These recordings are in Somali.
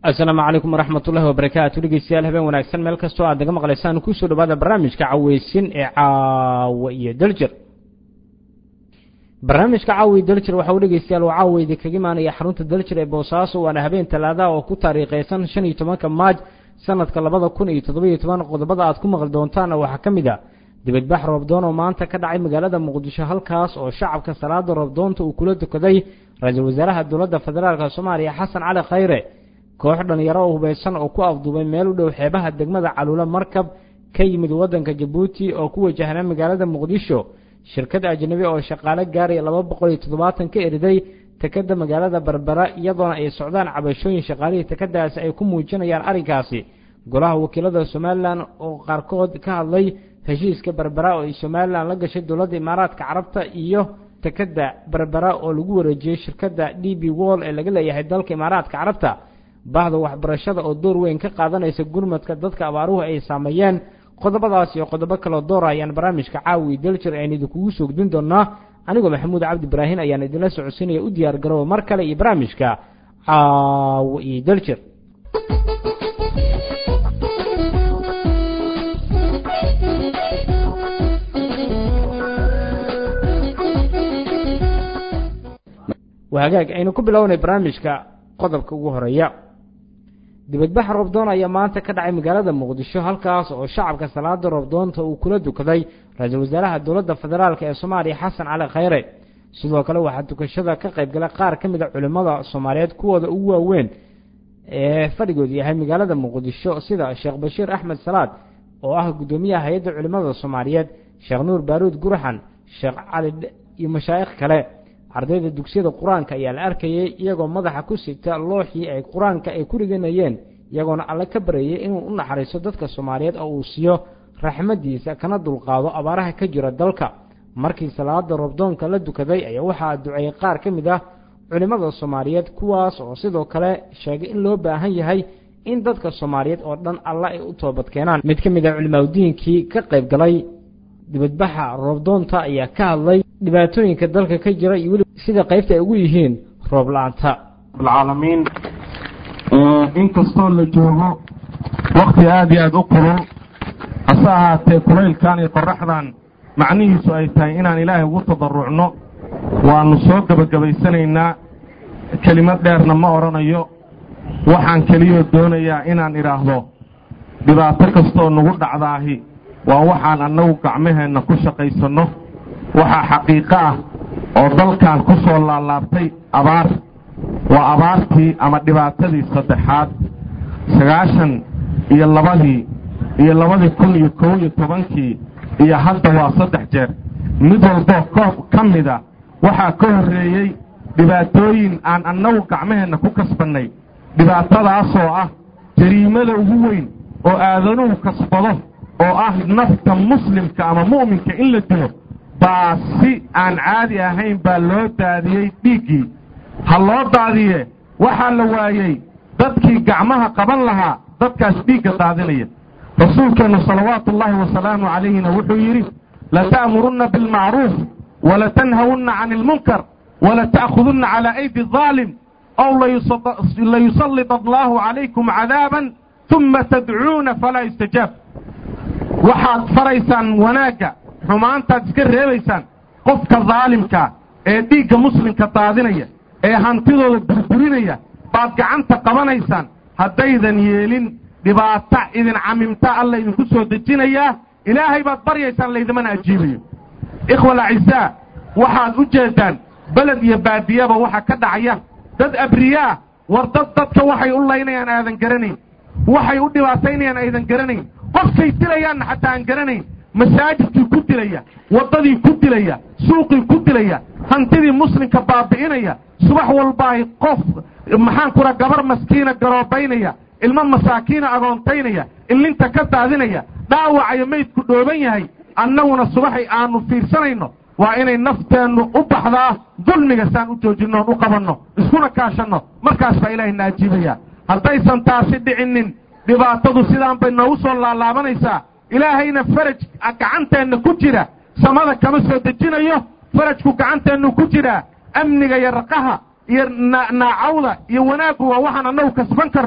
asalaamu calaykum waraxmat ullahi wabarakaatu dhegeystayaal habeen wanaagsan meel kastoo aad naga maqlaysaan kusoo dhawaada barnaamijka caweysin ee caawa iyo daljir barnaamijka caawa iyo daljir waxa uu dhegeystayaal uu caawa idinkaga imaanaya xarunta daljir ee boosaaso waana habeen talaadaha oo ku taariikheysan shan iyo tobanka maaj sanadka labada kun iyo toddobiyo toban qodobada aad ku maqli doontaana waxaa ka mid a dibadbax roobdoon oo maanta ka dhacay magaalada muqdisho halkaas oo shacabka salaada roobdoonta uu kula tukaday ra-iisul wasaaraha dowladda federaalk soomaaliya xasan cali khayre koox dhalinyaro oo hubeysan oo ku afduubay meel u dhow xeebaha degmada caluula markab ka yimid waddanka jabuuti oo ku wajahnaa magaalada muqdisho shirkad ajnabi oo shaqaale gaaraya laba boqol iyo toddobaatan ka eriday tekada magaalada berbera iyadoona ay socdaan cabashooyin shaqaalihii tekadaasi ay ku muujinayaan arrinkaasi golaha wakiilada somalilan oo qaarkood ka hadlay heshiiska berbera oo ay somalilan la gashay dowladda imaaraadka carabta iyo tekada berbera oo lagu wareejiyey shirkadda d b wall ee laga leeyahay dalka imaaraadka carabta bahda waxbarashada oo door weyn ka qaadanaysa gurmadka dadka abaaruhu ay saameeyeen qodobadaas iyo qodobo kaloo doora ayaan barnaamijka caawi daljir ayaan idinkugu soo gudin doonaa anigoo maxamuud cabdi ibraahin ayaan idinla socodsiinaya u diyaar garooba mar kale iyo barnaamijka caawi iyo daljir hagaag aynu ku bilownay barnaamijka qodobka ugu horeeya dibadbax roobdoon ayaa maanta ka dhacay magaalada muqdisho halkaas oo shacabka salaada roobdoonta uu kula dukaday ra-iisul wasaaraha dowladda federaalk ee soomaaliya xasan cali khayre sidoo kale waxaa dukashada ka qaybgalay qaar ka mid a culimmada soomaaliyeed kuwooda ugu waaweyn ee fadhigoodu yahay magaalada muqdisho sida sheekh bashiir axmed salaad oo ah guddoomiyaha hay-adda culimmada soomaaliyeed sheekh nuur baaruud gurxan sheekh cali iyo mashaa'ikh kale ardayda dugsiyada qur-aanka ayaa la arkayay iyagoo madaxa ku sigta looxii ay qur-aanka ay ku riganayeen iyagoona alle ka bareeyey inuu u naxariisto dadka soomaaliyeed oo uu siiyo raxmadiisa kana dulqaado abaaraha ka jira dalka markii salaada roobdoonka la dukaday ayaa waxaa duceeyey qaar ka mid ah culimmada soomaaliyeed kuwaas oo sidoo kale sheegay in loo baahan yahay in dadka soomaaliyeed oo dhan alle ay u toobad keenaan mid ka mid ah culimaadudiinkii ka qayb galay dibadbaxa roobdoonta ayaa ka hadlay dhibaatooyinka dalka ka jira iyo weli sida qaybta ay ugu yihiin roob la-aanta alcaalamiin inkastoo la joogo wakti aada iyo aada u kulul hase ahaatee kulaylkan iyo qoraxdan macnihiisu ay tahay inaan ilaahay ugu tadarucno waannu soo gebagabaysanaynaa kelimad dheerna ma odhanayo waxaan keliyoo doonayaa inaan idhaahdo dhibaato kastooo nagu dhacdaahi waa waxaan annagu gacmaheenna ku shaqaysanno waxaa xaqiiqo ah oo dalkan ku soo laalaabtay abaar waa abaartii ama dhibaatadii saddexaad sagaashan iyo labadii iyo labadii kun iyo kow iyo tobankii iyo hadda waa saddex jeer mid walboo koob ka mida waxaa ka horreeyey dhibaatooyin aan annagu gacmaheenna ku kasbannay dhibaatadaasoo ah jariimada ugu weyn oo aadanuhu kasbado oo ah nafta muslimka ama mu'minka in la dilo baa si aan caadi ahayn baa loo daadiyey dhiiggii ha loo daadiye waxaa la waayey dadkii gacmaha qaban lahaa dadkaas dhiigga daadinaya rasuulkeennu salawaatu ullaahi wasalaamu calayhina wuxuu yidhi lata'murunna bilmacruuf walatanhawunna cani ilmunkar walata'khudunna calaa aydi adaalim ow layusallid allaahu calaykum cadaaban uma tadcuuna falaa yustajaab waxaad faraysaan wanaagga xumaantaad iska reebaysaan qofka daalimkaa ee dhiigga muslimka daadinaya ee hantidooda burburinaya baad gacanta qabanaysaan haddaydan yeelin dhibaato idin camimta alla idinku soo dejinayaa ilaahay baad baryaysaan laydimana ajiibayo ikhwa alacisaa waxaad u jeeddaan beled iyo baadiyaba waxa ka dhacaya dad abriyaa war dad dadka waxay u laynayaan aadan garanayn waxay u dhibaataynayaan aydan garanayn qofkay dilayaanna xataa aan garanayn masaajidkii ku dilaya waddadii ku dilaya suuqii ku dilaya hantidii muslimka baabi'inaya subax walbaay qof maxaan kura gabar maskiina garoobaynaya ilmo masaakiina agoontaynaya illinta ka daadinaya dhaawacayo maydku dhooban yahay annaguna subaxay aannu fiirsanayno waa inay nafteennu u baxdaa dulmiga saan u joojinnoon u qabanno iskuna kaashanno markaas baa ilaahay na ajiibaya haddaysan taasi dhicinin dhibaatadu sidaan bay noogu soo laalaabanaysaa ilaahayna faraj gacanteenna ku jira samada kama soo dejinayo farajku gacanteennu ku jiraa amniga iyo raqaha iyo naacawda iyo wanaaggu waa waxaan annagu kasban karno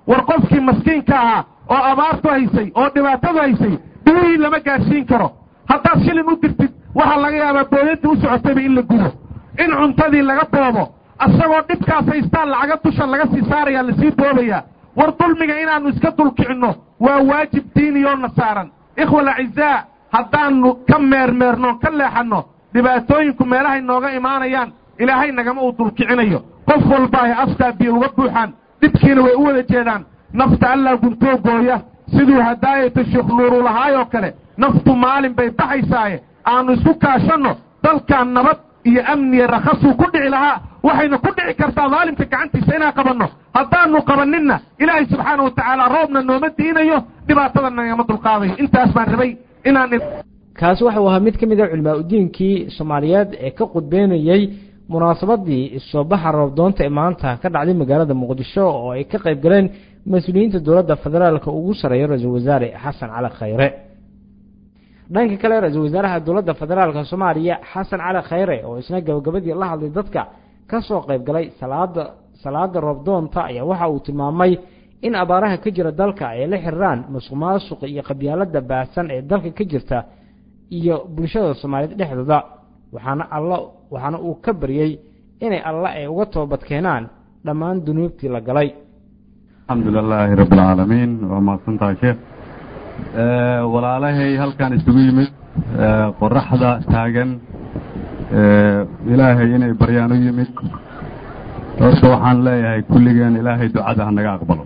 war qofkii maskiinka ahaa oo abaartu haysay oo dhibaatadu haysay dhibihii lama gaadhsiin karo haddaad shilin u dirtid waxaa laga yaabaa booyadii u socotayba in la gubo in cuntadii laga boobo asagoo dhibkaas haystaan lacaga dusha laga sii saarayaa lasii boobayaa war dulmiga inaannu iska dulkicinno waa waajib diiniyoona saaran ikhwa alacizaa haddaannu ka meermeerno ka leexanno dhibaatooyinku meelahay nooga imaanayaan ilaahay nagama uu dulkicinayo qof walba ay afkaa biyo uga buuxaan dhibkiina way u wada jeedaan nafta allaa guntoo gooya siduu hadaayata sheekh nuuru lahaayoo kale naftu maalin bay baxaysaaye aannu isku kaashanno dalkan nabad iyo amniya rakhasuu ku dhici lahaa waxayna ku dhici kartaa daalimka gacantiisa inaan qabanno haddaannu qabanninna ilaahay subxaana wa tacaala roobna nooma diinayo dhibaatada nagama dulqaadayo intaas baan rabay inaan kaasi waxau ahaa mid ka mid a culimaa udiinkii soomaaliyeed ee ka qudbeynayey munaasabadii soobaxa roobdoonta ee maanta ka dhacday magaalada muqdisho oo ay ka qayb galeen mas-uuliyiinta dowladda federaalka ugu sarreeya ra-iisul wasaare xasan cali khayre dhanka kale ra-iisul wasaaraha dowladda federaalka soomaaliya xasan cali khayre oo isna gabagabadii la hadlay dadka ka soo qayb galay salaada salaada roobdoonta ayaa waxa uu tilmaamay in abaaraha ka jira dalka ay la xiriiraan masuq maasuqa iyo qabyaalada baahsan ee dalka ka jirta iyo bulshada soomaaliyeed dhexdooda waxaana alla waxaana uu ka baryey inay alla ay uga toobad keenaan dhammaan dunuubtii la galay alxamdu lilaahi rabbi alcaalamiin waa mahadsantahay sheekh walaalahay halkan isugu yimid qoraxda taagan ilaahay inay baryaan u yimid horta waxaan leeyahay kulligeen ilaahay ducada ha naga aqbalo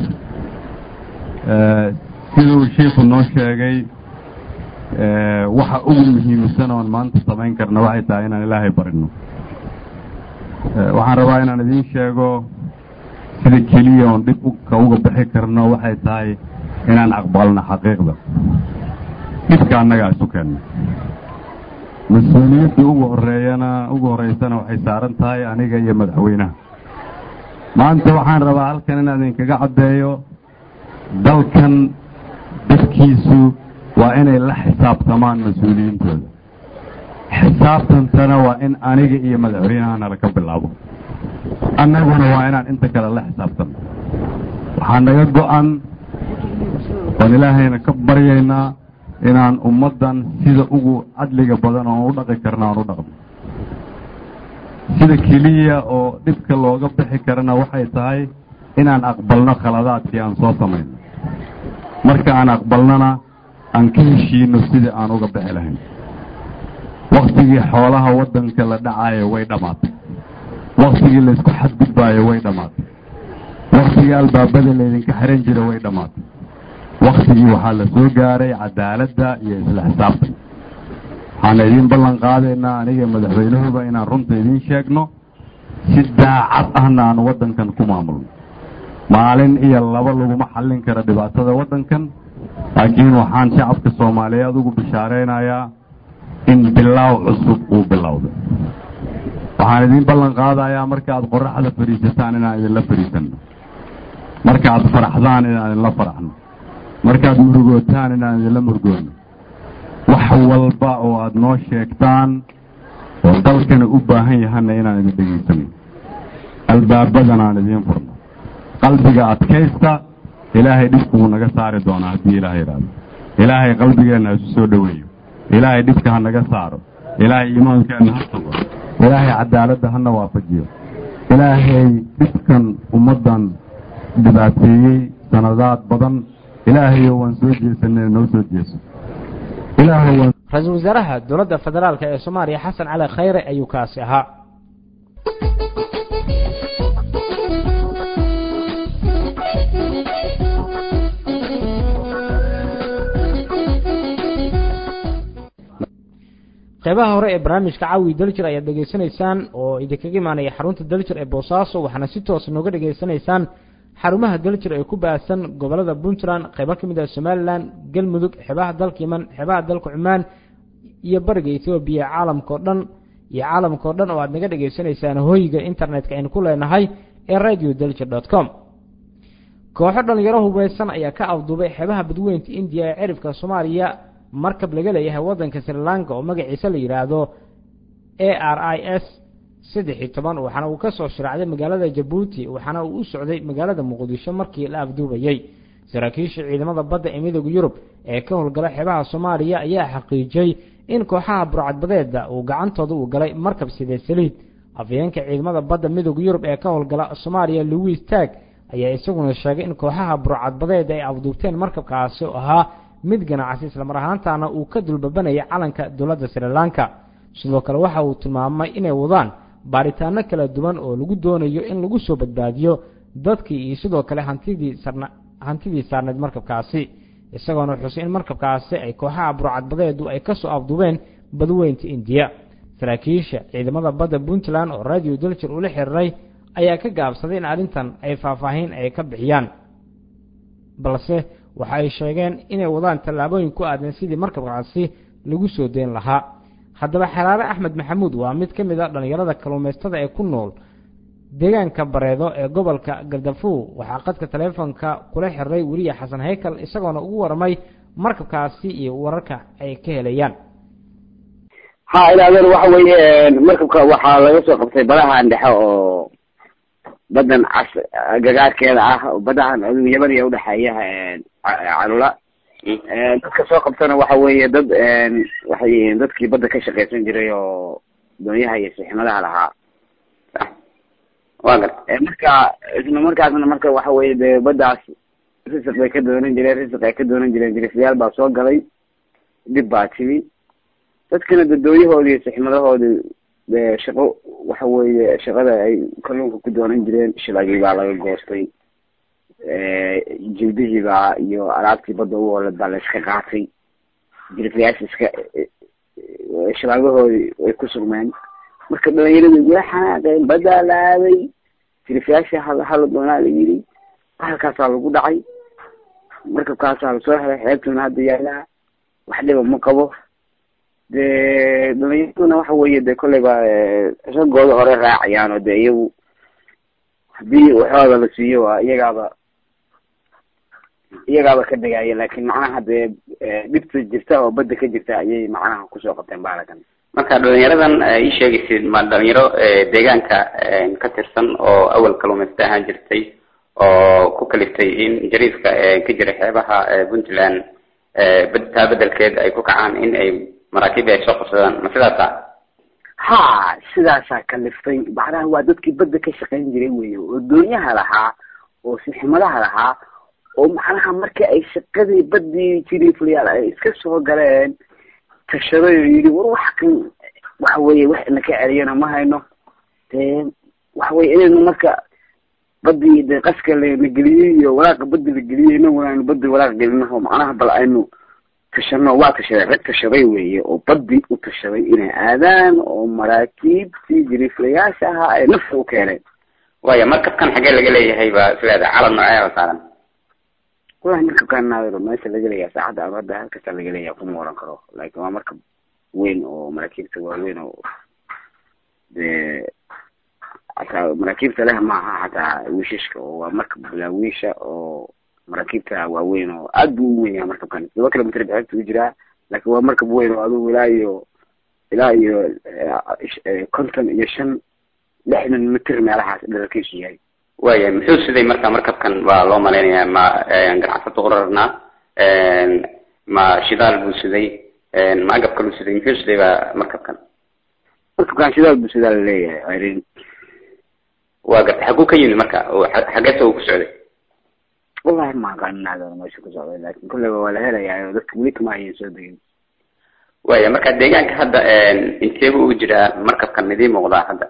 siduu shiikhu noo sheegay waxa ugu muhiimsan oon maanta samayn karna waxay tahay inaan ilaahay barino waxaan rabaa inaan idiin sheego sida keliya oon dhib ka uga bixi karno waxay tahay inaan aqbalno xaqiiqda dhibka annagaa isu keenna mas-uuliyadda ugu horeeyana ugu horeysana waxay saaran tahay aniga iyo madaxweynaha maanta waxaan rabaa halkan inaan idinkaga caddeeyo dalkan dadkiisu waa inay la xisaabtamaan mas-uuliyiintooda xisaabtantana waa in aniga iyo madaxweynahana laga bilaabo annaguna waa inaan inta kale la xisaabtanno waxaa naga go-an waan ilaahayna ka baryaynaa inaan ummaddan sida ugu cadliga badan oon u dhaqi karna aan u dhaqno sida keliya oo dhibka looga bixi karana waxay tahay inaan aqbalno khaladaadkii aan soo samayno marka aan aqbalnona aan ka heshiino sidii aan uga bixi lahayn wakhtigii xoolaha waddanka la dhacaayo way dhammaatay wakhtigii laysku xadgudbaayo way dhammaatay wakhtigii albaabada laydinka xihan jira way dhammaatay wakhtigii waxaa la soo gaaray cadaaladda iyo isla xisaabtan waxaana idiin ballan qaadaynaa aniga madaxweynahuba inaan runta idiin sheegno si daacad ahna aan waddankan ku maamulno maalin iyo laba laguma xallin kara dhibaatada waddankan laakiin waxaan shacabka soomaaliyeed ugu bishaaraynayaa in bilaaw cusub uu bilowday waxaan idiin ballan qaadayaa markaaad qoraxda fadhiisataan inaan idinla fadhiisanno markaaad faraxdaan inaan idinla faraxno markaad murugootaan inaan idinla murgoonno wax walba oo aad noo sheegtaan oo dalkana u baahan yahana inaan idin dhegaysano albaabadana aan idiin furno qalbiga adkaysta ilaahay dhibku wuu naga saari doonaa haddii ilaahay idhaahdo ilaahay qalbigeenna ha isu soo dhoweeyo ilaahay dhibka ha naga saaro ilaahay iimaankeenna ha sugo ilaahay cadaaladda hana waafajiyo ilaahay dhibkan ummaddan dhibaateeyey sanadaad badan ilaahayo waan soo jeesanay noo soo jeeso ilaahay waan ra-iisul wasaaraha dowladda federaalk ee soomaaliya xasan cali khayre ayuu kaasi ahaa qeybaha hore ee barnaamijka caawi daljir ayaad dhegaysanaysaan oo idinkaga imaanaya xarunta daljir ee boosaaso waxaana si toos nooga dhegaysanaysaan xarumaha daljir ee ku baahsan gobolada puntland qeybo ka mid ah somalilan galmudug xeebaha dalka yeman xeebaha dalka cumaan iyo bariga ethoobiya caalamkao dhan iyo caalamkao dhan oo aad naga dhegaysanaysaan hoyga internetka aynu ku leenahay ee radio daljir dot com kooxo dhalinyaro hubeysan ayaa ka afduubay xeebaha badweynta indiya ee cirifka soomaaliya markab laga leeyahay waddanka sri lanka oo magaciisa la yidhaahdo a r i s saddex iyo toban waxaana uu kasoo shiraacday magaalada jabuuti waxaana uu u socday magaalada muqdisho markii la afduubayey saraakiisha ciidamada badda ee midooda yurub ee ka howlgala xeebaha soomaaliya ayaa xaqiijiyey in kooxaha burcadbadeeda uu gacantooda uu galay markab sidee saliid afayeenka ciidamada badda midooda yurub ee ka howlgala soomaaliya louis tag ayaa isaguna sheegay in kooxaha burcadbadeeda ay afduubteen markabkaasi oo ahaa mid ganacsi islamar ahaantaana uu ka dulbabanayay calanka dowladda sri lanka sidoo kale waxa uu tilmaamay inay wadaan baaritaano kala duwan oo lagu doonayo in lagu soo badbaadiyo dadkii iyo sidoo kale hantidii sarna hantidii saarneed markabkaasi isagoona xusay in markabkaasi ay kooxaha burcadbadeedu ay kasoo afduubeen badweynta indiya saraakiisha ciidamada badda puntland oo radio daljer ula xiriiray ayaa ka gaabsaday in arrintan ay faahfaahin ay ka bixiyaan balse waxa ay sheegeen inay wadaan tallaabooyin ku aadan sidii markabkaasi lagu soo deyn lahaa haddaba xeraare axmed maxamuud waa mid ka mid a dhallinyarada kalluumaystada ee ku nool deegaanka bareedo ee gobolka galdafuw waxaa qadka taleefonka kula xiriray weliya xasan haykal isagoona ugu warmay markabkaasi iyo wararka ay ka helayaan ha ilaadeen waxa weeye markabka waxaa laga soo qabtay badahan dhexe oo badan cas gagaarkeeda ah badahan yaman iyo udhexeeya calula dadka soo qabtana waxa weeye dad waxay yihiin dadkii badda ka shaqaysan jiray oo doonyaha iyo siximadaha lahaa wa gar marka isla markaasna marka waxa weye de baddaas risiq bay ka doonan jireen risiq ay ka doonan jireen jirisayaal baa soo galay dhib baa timi dadkana de dooyahoodi iyo siximadahoodi de shaqo waxa weeye shaqada ay kalluunka ku doonan jireen shilagii baa laga goostay jildihii baa iyo alaabtii badda u oolad baa la iska qaatay jirisayaasha iska shilaagahoodi way ku sugmeen marka dhalinyarada igula xanaaqeen baddaa la aaday jirisayaasha hal hala doonaa la yidhi halkaasaa lagu dhacay markabkaasaa lasoo helay xeebtuna hadda yaalaa wax dhiba ma qabo de dhalinyaraduna waxa weeye de kolleyba ragooda hore raacayaan oo de iyagu hadii waxooda la siiyo waa iyagaaba iyagaaba ka degaya laakin macnaha dee dhibta jirta oo badda ka jirta ayay macnaha kusoo qabteen baalakan marka dhalinyaradan ii sheegaysid ma dhalinyaro deegaanka ka tirsan oo awal kaluumaysta ahaan jirtay oo ku kaliftay in jariifka ka jira xeebaha puntland taa bedelkeed ay ku kacaan in ay maraakiib ay soo qabsadaan ma sidaasa ha sidaasaa kaliftay macnaha waa dadkii badda ka shaqayn jiray wey oo doonyaha lahaa oo siximadaha lahaa oo macnaha markii ay shaqadii baddii jiriiflayaal ay iska soo galeen tashaday oo yidhi war wax kan waxa weye wax ina ka celiyana ma hayno dee waxa weye inaynu marka badii de qaska lana geliyey iyo walaaqa badi la geliyey inaguna aynu badi walaaq gelinaho macnaha bal aynu tashano waa tashaday rag tashaday weeye oo badi u tashaday inay aadaan oo maraakiibtii jiriiflayaasha ahaa ay nafta u keeneen waya markabkan xagee laga leeyahay ba sileeda calan noocee oo saaran wallahi markabkaan naadiro meesha laga leeyahay saacadda ama hadda halkasta laga leeyahay kuma oran karo laakin waa markab weyn oo maraakiibta waaweyn oo dee hataa maraakiibta leh maaha hataa wiishashka oo waa markab bilaawiisha oo maraakiibta waaweyn oo aad buu u weyn yahay markabkan todoba kilomitr bixibta u jiraa laakin waa markab weyn oo adugu ilaa iyo ilaa iyo konton iyo shan lixdan mitr meelahaas dherarkiisu yahay waya muxuu siday marka markabkan baa loo malaynayaa ma ganacsato urarnaa ma shidaal buu siday ma agab kaluu siday muxuu siday ba markabkan markabkan shidaal buu sidaa laleeyahay irin waa garta xaguu ka yimid marka xageesa uu ku socday wallahi ma aqaanin meesha ku socday laakin kolleyba waa la helayaa oo dadka weli kama hayan soo degin waya marka deegaanka hadda inteeba u jiraa markabkan idii muuqdaa hadda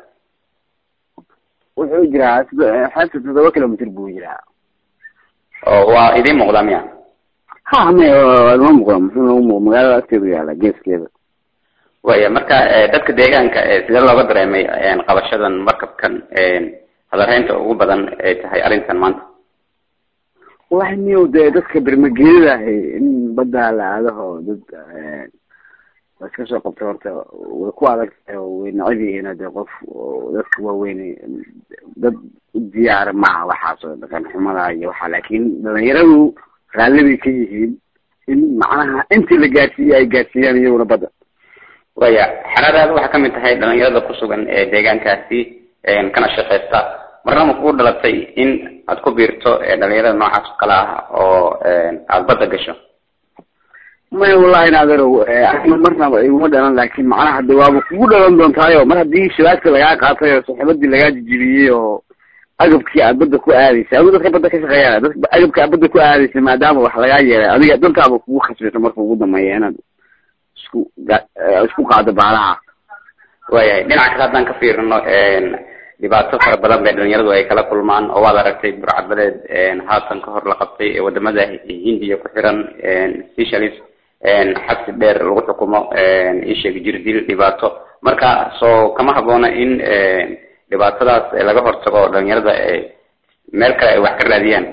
wuxuu jiraa xeebta todoba kilomitr buu jiraa oo waa idiin muuqdaa miya ha me ma muuqda muxuu noogu muuq magaalada agteedu yaala geeskeeda waya marka dadka deegaanka sidee looga dareemay qabashadan markabkan hadalhaynta ugu badan ay tahay arrintan maanta wallahi miyo dee dadka bermageedada ahay in badda la aadaho dad waa iska soo qabtay horta way ku adag tahay oo way necab yihiin dee qof dadka waaweyn dad u diyaara maaha waxaas oo dhaqan xumada iyo waxa laakin dhalinyaradu raalli bay ka yihiin in macnaha intii la gaarsiiyey ay gaarsiiyaan iyaguna badda waya xeradaada waxaa kamid tahay dhalinyarada ku sugan ee deegaankaasi kana shaqeysta marna ma kugu dhalatay in aad ku biirto dhalinyarada noocaas oo kale ah oo aada badda gasho maya wallahi naaderow ana marnaba iguma dhalan laakin macnaha de waaba kugu dhalan doontaayo mar haddii shabaagta lagaa qaatay oo saxiibadii lagaa jijibiyey oo agabkii aad badda ku aadaysa adu dadka badda ka shaqeeya dad agabkii aad badda ku aadaysa maadaama wax lagaa yeelay adiga dantaaba kugu khasbito marka ugu dambeeya inaad isku isku qaado baalaha waayahay dhinaca kale haddaan ka fiirino dhibaato fara badan bay dhalinyaradu ay kala kulmaan oo waad aragtay burcadbadeed haatan ka hor la qabtay ee wadamada hindiya ku xiran specialist xabsi dheer lagu xukumo isheeg jirdil dhibaato marka soo kama haboona in dhibaatadaas laga hortago dhalinyarada meel kale ay wax ka raadiyaan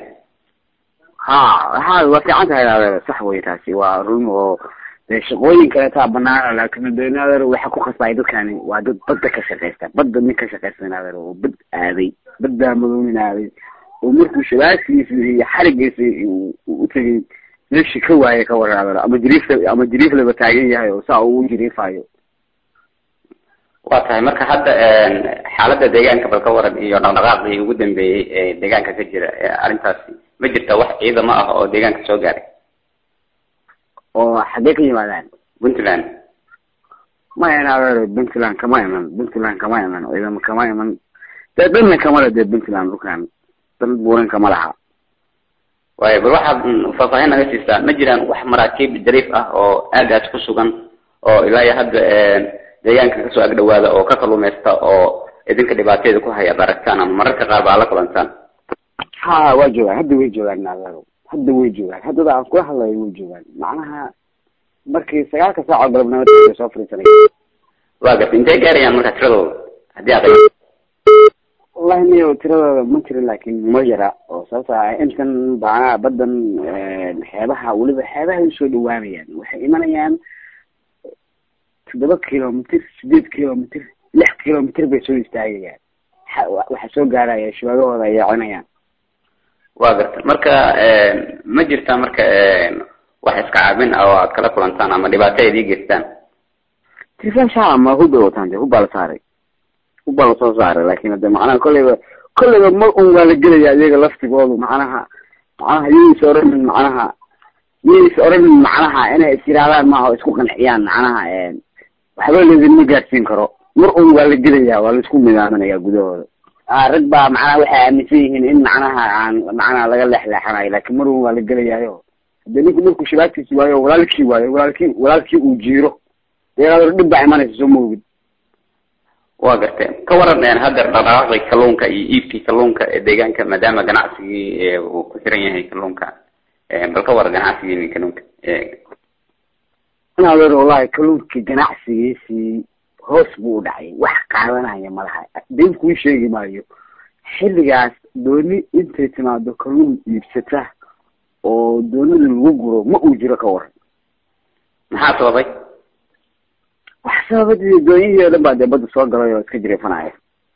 ha ha waa fiican tahay adeer sax wey taasi waa run oo dee shaqooyin kaleetaa banaana laakin de adeer waxa ku khasbaya dadkani waa dad badda ka shaqeysta badda nin ka shaqeysta adeer oo bad aaday baddaa madoonin aaday oo markuu shabaagtiisa iyo xarigiisa u tegay meeshii ka waaye ka waran adeer ama jiriifla ama jiriiflaba taagan yahay oo saa uu jiriifayo waa tahay marka hadda xaaladda deegaanka bal ka waran iyo dhaqdhaqaaqii ugu dambeeyey ee deegaanka ka jira arrintaasi ma jirta wax ciidamo ah oo deegaanka soo gaaray oo xaggee ka yimaadaan puntland maya adeer puntland kama iman puntland kama iman ciidamo kama iman dee dhanna kama le dee puntland dhulkan dan buuran kama laha waayo bal waxaad faahfaahin naga siisaa ma jiraan wax maraakiib jariif ah oo aagaas ku sugan oo ilaa iyo hadda deegaanka kasoo agdhawaada oo ka kalluumaysta oo idinka dhibaateeda ku haya ad aragtaan ama mararka qaar ba ala kulantaan ha waa joogaan hadda way joogaan adeero hadda way joogaan haddada aan kula hadlayo way joogaan macnaha markii sagaalka saaco galabnimo soo fariisanay waa garta intay gaarayaan marka tiradooda haddii aad wallahi niyo tiradooda ma jiro laakin ma yara oo sababto ah intan macnaha badan xeebaha weliba xeebaha usoo dhawaanayaan waxay imanayaan toddoba kilomitr sideed kilomitr lix kilomitr bay soo istaagayaan waxaa soo gaaraya shabaagahooda ay yeecinayaan waa garta marka ma jirtaa marka wax iska caabin ah oo aad kala kulantaan ama dhibaato aad ii geystaan tirfan shaa ma hub bay wataan de hub baa la saaray hub baa lasoo saaray laakin hade macnaha kolleyba kolleyba mar un waa la gelaya iyaga laftigoodu macnaha macnaha yayis oranin macnaha yayis oranin macnaha inay is yirahdaan maaha oo isku qanciyaan macnaha waxba laydinma gaadsiin karo mar un waa la gelaya waa laisku midaaminaya gudahooda rag baa macnaha waxay aaminsan yihiin in macnaha aan macnaha laga leexleexanayo laakin mar un waa la gelayayo hade ninku markuu shabaagtiisi waayo walaalkii waayo walaalkii walaalkii uu jiiro dee dhib baa imanaysa soo maogid waa gartee ka waran haddeer dhaqdhaqaaqi kalluunka iyo iibkii kalluunka ee deegaanka maadaama ganacsigii uu ku xiran yahay kalluunka bal ka waran ganacsigiini kalluunka adeer wallahi kalluunkii ganacsigiisii hoos buu u dhacay wax qaadanaya malaha been kuu sheegi maayo xilligaas dooni intay timaado kalluun iibsata oo doonida lagu guro ma uu jiro ka waran maxaa sababay wax sababadii dooniyihii o dhan baa dee badda soo galay oo iska jireefanaya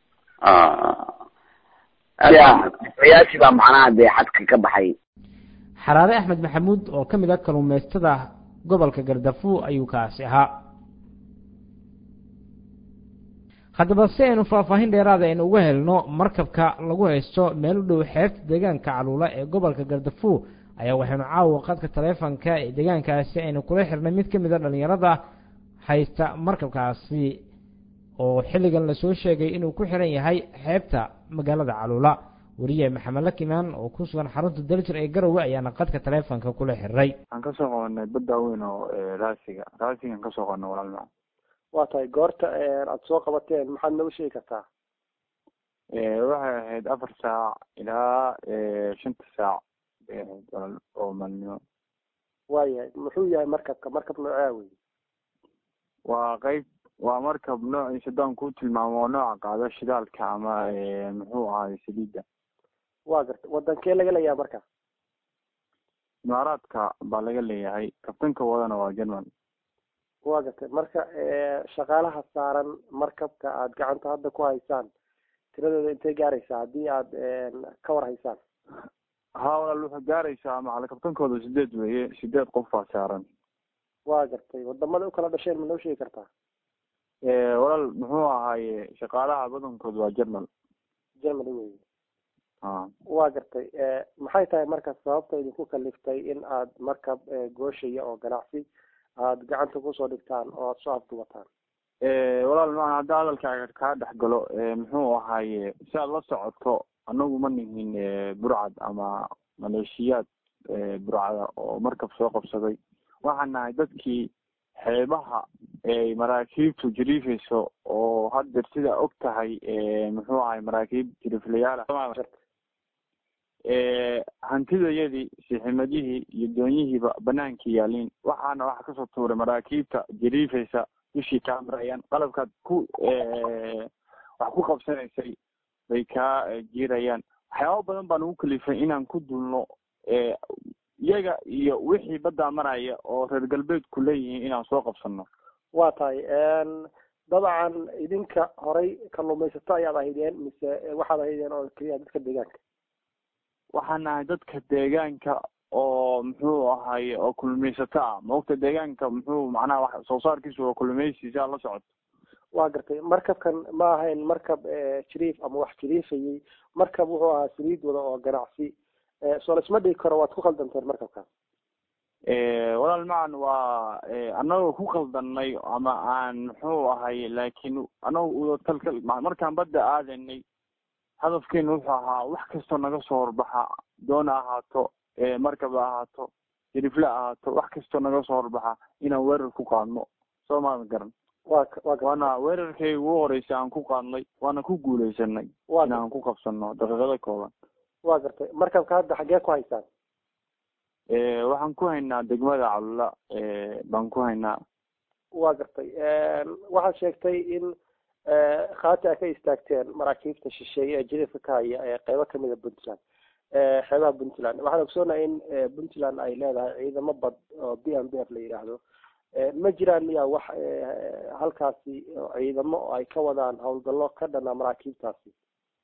yaasi baa macnaha dee xadka ka baxay xaraare axmed maxamuud oo ka mid ah kalluumaystada gobolka gardafu ayuu kaasi ahaa haddaba si aynu faahfaahin dheeraada aynu uga helno markabka lagu haysto meel u dhow xeebta deegaanka caluula ee gobolka gardafu ayaa waxaynu caawa qadka taleefonka ee deegaankaasi aynu kula xirnay mid ka mid a dhalinyarada haysta markabkaasi oo xilligan lasoo sheegay inuu ku xiran yahay xeebta magaalada caluula weriye maxamed lakimaan oo ku sugan xarunta daljir ee garowe ayaana qadka taleefonka kula xiriray waxaan kasoo qabanay badda weyn oo raasiga raasigan kasoo qabanay walaalmaa waa tahay goorta aada soo qabateen maxaad nooga sheegi kartaa waxay ahayd afar saac ilaa shanta saac bay ahayd walaal oo maalnimo waayahay muxuu yahay markabka markab noocaa wey waa qeyb waa markab noociisa haddaan kuu tilmaamo oo nooca qaado shidaalka ama muxuu ahaay saliidda waa garta wadankee laga leeyahay marka imaaraadka baa laga leeyahay kabtanka wadana waa german waa gartay marka shaqaalaha saaran markabka aada gacanta hadda ku haysaan tiradooda intay gaaraysaa haddii aada ka war haysaan ha walaal waxay gaaraysaa macala kabtankooda sideed weeye sideed qof baa saaran waa gartay wadamada ukala dhasheen ma noo sheegi kartaa walaal muxuu ahaaye shaqaalaha badankood waa german germany wey a waa gartay maxay tahay marka sababta idinku kaliftay in aad markab gooshaya oo ganacsi aada gacanta kusoo dhigtaan oo aada soo afdubataan walaal maan hadda hadalkaaga kaa dhex galo muxuu ahaaye si aad la socoto anagu ma nihin burcad ama maleeshiyaad burcada oo markab soo qabsaday waxaan nahay dadkii xeebaha ay maraakiibtu jiriifayso oo haddeer sidaa og tahay muxuu ahay maraakiib jiriiflayaala hantidayadii siximadihii iyo doonyihiiba banaanka yaaliin waxaana waxa kasoo tuuray maraakiibta jiriifaysa dushii kaa marayaan qalabkaad ku wax ku qabsanaysay bay kaa jiirayaan waxyaaba badan baan ugu kalifay inaan ku dulno iyaga iyo wixii baddaa maraya oo reer galbeedku leeyihiin inaan soo qabsano waa tahay dabcan idinka horay kalluumaysato ayaad ahaydeen mise waxaad ahaydeen oo keliya dadka deegaanka waxaan nahay dadka deegaanka oo muxuu ahaye oo kulmaysato ah maogta deegaanka muxuu macnaha wax soo saarkiisu waa kulmaysi si aad la socoto waa gartay markabkan ma ahayn markab jiriif ama wax jiriifayay markab wuxuu ahaa saliid wada oo ganacsi soo laisma dhigi karo waad ku khaldanteen markabkaas walaal macan waa anagoo ku khaldanay ama aan muxuu ahay laakiin anagu talkal markaan badda aadanay hadafkeenu wuxuu ahaa wax kastoo naga soo horbaxa doona ahaato markab ahaato jirifle ahaato wax kastoo naga soo horbaxa inaan weerar ku qaadno soo maadan garan wa wa waana weerarkayga ugu horeysa aan ku qaadnay waana ku guuleysanay Waa inaan ku qabsano daqiiqado kooban waa gartay markabka hadda xaggee ku haysaan waxaan ku haynaa degmada calula baan ku haynaa waa gartay waxaad sheegtay in khaati a ka istaagteen maraakiibta shisheeye ee jiriifka ka haya ee qeybo kamida puntland xeebaha puntland waxaan ogsoonahay in puntland ay leedahay ciidamo bad oo b m b f la yidhaahdo ma jiraan miyaa wax halkaasi ciidamo oo ay ka wadaan howlgallo ka dhana maraakiibtaasi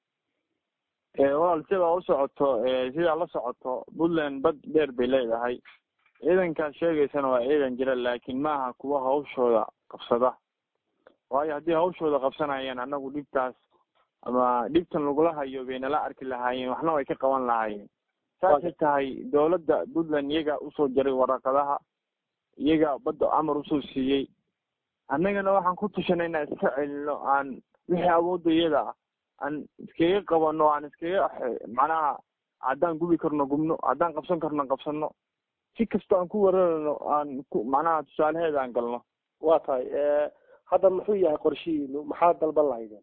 walaal sidaa u socoto sidaa la socoto puntland bad dheer bay leedahay ciidankaad sheegaysana waa ciidan jira laakiin maaha kuwa hawshooda qabsada waayo haddii hawshooda qabsanayeen anagu dhibtaas ama dhibtan lagula hayo bay nala arki lahaayeen waxna way ka qaban lahaayeen saasay tahay dawladda puntland iyaga usoo jaray waraqadaha iyaga badda amar usoo siiyey annagana waxaan ku tushanay inaan iska celino aan wixii awoodda iyada ah aan iskaga qabano aan iskaga macnaha haddaan gubi karno gubno haddaan qabsan karno qabsano si kastoo aan ku weerarano aan ku macnaha tusaalaheeda aan galno waa tahay hadda muxuu yahay qorshihiinu maxaad dalban lahaydeen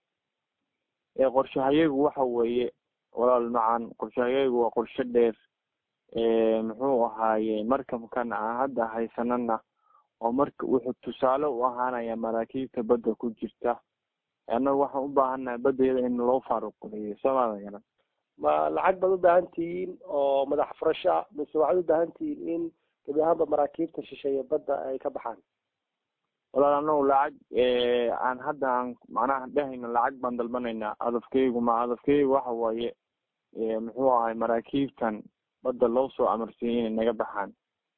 qorshahayagu waxa weeye walaal macan qorshahayagu waa qorshe dheer muxuu ahaaye markabkan aan hadda haysanana oo marka wuxuu tusaale u ahaanaya maraakiibta badda ku jirta annagu waxaan u baahannahay baddayada in loo faaruqliyo soomaadan garan ma lacag baad u baahan tihiin oo madax furasho ah mise waxaad u baahan tihiin in gebi ahaanba maraakiibta shisheeye badda ay ka baxaan walaal anagu lacag aan hadda aan macnaha dhehayno lacag baan dalbanaynaa hadafkeygu ma hadafkeygu waxa waaye muxuu ahay maraakiibtan badda loo soo amarsiiyey inay naga baxaan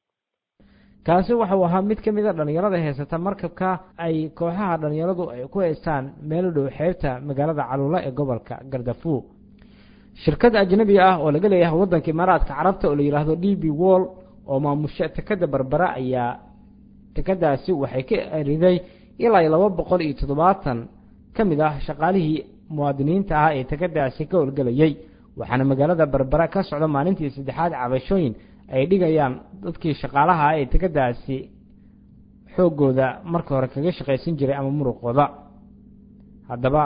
kaasi waxau ahaa mid ka mid a dhalinyarada heysata markabka ay kooxaha dhalinyaradu ay ku haystaan meel dhow xeebta magaalada caluula ee gobolka gardafuur shirkad ajnabi ah oo laga leeyahay waddanka imaaraadka carabta oo la yidhaahdo d b wall oo maamusha tekada berbera ayaa tekadaasi waxay ka eriday ilaa iyo laba boqol iyo toddobaatan ka mid ah shaqaalihii muwaadiniinta ah ee tekadaasi ka howlgelayay waxaana magaalada berbera ka socda maalintii saddexaad cabashooyin ay dhigayaan dadkii shaqaalaha ah ee tekadaasi xooggooda marka hore kaga shaqaysan jiray ama muruqooda haddaba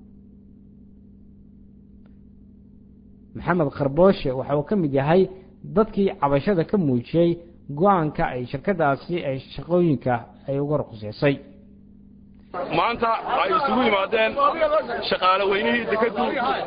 maxamed karbooshe waxa uu ka mid yahay dadkii cabashada ka muujiyey go-aanka ay shirkadaasi ay shaqooyinka ay uga ruqseysay maanta ay isugu yimaadeen shaqaale weynihii dekadu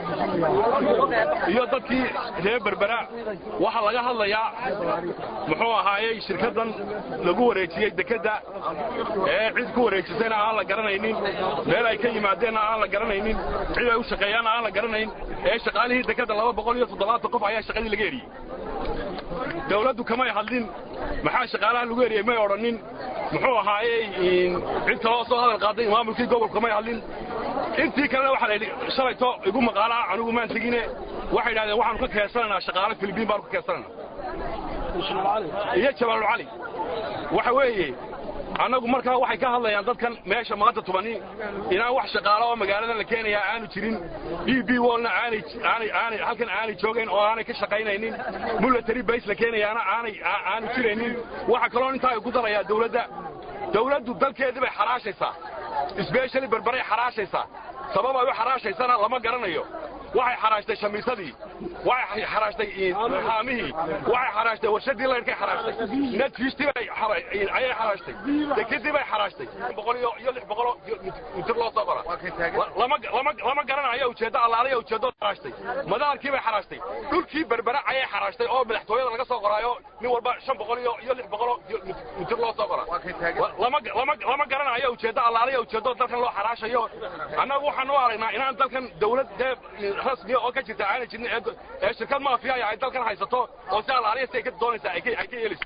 iyo dadkii reer berbera waxaa laga hadlayaa muxuu ahaayey shirkaddan lagu wareejiyey dekedda ee cid ku wareejisayna aan la garanaynin meel ay ka yimaadeenna aan la garanaynin cid ay u shaqeeyaanna aan la garanayn ee shaqaalihii dekedda laba boqol iyo toddobaatan qof ayaa shaqadii laga eriyey dawladdu kamay hadlin maxaa shaqaalaha lagu eriyey may odhanin muxuu ahaayey cid kaloo soo hadal qaaday maamulkii gobolka may hadlin intii kalena waxaa la yidhi shalayto igu maqaalaha anigu maan tegine waxay idhahdeen waxaanu ka keensanaynaa shaqaale filibiin baanu ka keensanaynaa iyo jabaalu cali waxa weeye annagu markaa waxay ka hadlayaan dadkan meesha maanta tubani inaan wax shaqaalo oo magaaladan la keenayaa aanu jirin d b wallna aanay aanay aanay halkan aanay joogayn oo aanay ka shaqaynaynin military base la keenayaana aanay aanu jiraynin waxa kaloo intaa ay ku darayaa dawladda dawladdu dalkeedii bay xaraashaysaa isbeeshali berberay xaraashaysaa sabab ay u xaraashaysana lama garanayo waxay xaraashtay shamiisadii waxay xaraashtay haamihii waxay xaraashtay warshadii laydhkay xaraashtay netfiishtii bay ayay xaraashtay dekadii bay xaraashtay boqol iyo iyo lix boqoloo mitir loo soo qora lama lama lama garanayo ujeeddo allaaliya ujeeddo xaraashtay madaarkii bay xaraashtay dhulkii berbera ayay xaraashtay oo madaxtooyada laga soo qoraayo nin walba shan boqol iyo iyo lix boqoloo mitir loo soo qora lama lama lama garanayo ujeeddo allaaliya ujeeddo dalkan loo xaraashayo annagu waxaan u aragnaa inaan dalkan dawlad dee rasmiya oo ka jirta aanay jirin ee shirkad maafiya ay dalkan haysato oo si allaaliya si ay ka doonaysaa ay ka yeelayso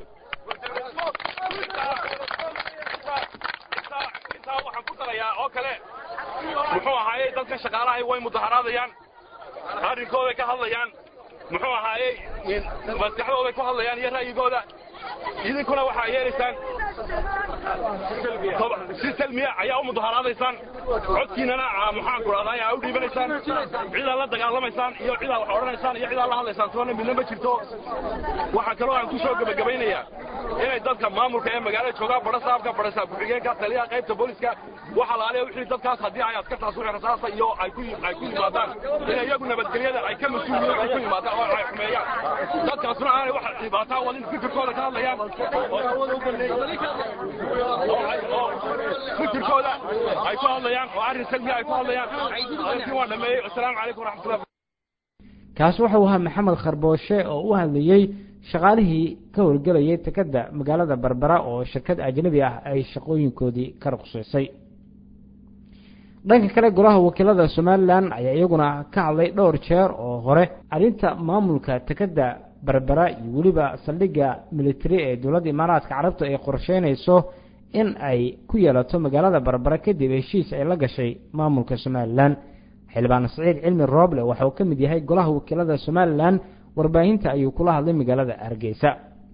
intaa waxaan ku darayaa oo kale muxuu ahaayey dadkan shaqaalahay way mudaharaadayaan arrinkooday ka hadlayaan muxuu ahaayey maskaxdooday ku hadlayaan iyo ra'yigooda idinkuna waxaa yeelaysaan si salmiya ayaa u mudaharaadaysaan codkiinana maxaanku rahdaa aa u dhiibanaysaan cidaa la dagaalamaysaan iyo cidaa wax odhanaysaan iyo cidaa la hadlaysaan toona midna ma jirto waxaa kaloo aan ku soo gebagabaynayaa inay dadka maamulka ee magaalada joogaan barasaabka barasaab ku-xigeenka taliyaha qaybta booliska waxa laaliya wixii dadkaas haddii ay askartaas wixii rasaasa iyo ay ku ay ku yimaadaan in iyagu nabadgelyada ay ka mas-uuliyiin ay ku yimaadaan oo ay xumeeyaan dadkaasuna aanay wax dhibaataa wadin fikirkooda ka hadlayaan fikirkooda ay ku hadlayaan oo arrin salmiya ay ku hadlayaan arrintii waan dhameeyey assalaamu calaykum waraxmatullah kaas wuxuu ahaa maxamed kharbooshe oo u hadlayey shaqaalihii ka howlgelayay tekada magaalada berbera oo shirkad ajnabi ah ay shaqooyinkoodii ka ruqsaysay dhanka kale golaha wakiilada somalilan ayaa iyaguna ka hadlay dhowr jeer oo hore arrinta maamulka tekada berbera iyo weliba saldhigga militari ee dowladda imaaraadka carabta ay qorsheynayso in ay ku yeelato magaalada berbera kadib heshiis ay la gashay maamulka somalilan xildhibaan saciid cilmi rooble waxa uu ka mid yahay golaha wakiilada somalilan warbaahinta ayuu kula hadlay magaalada hargeysa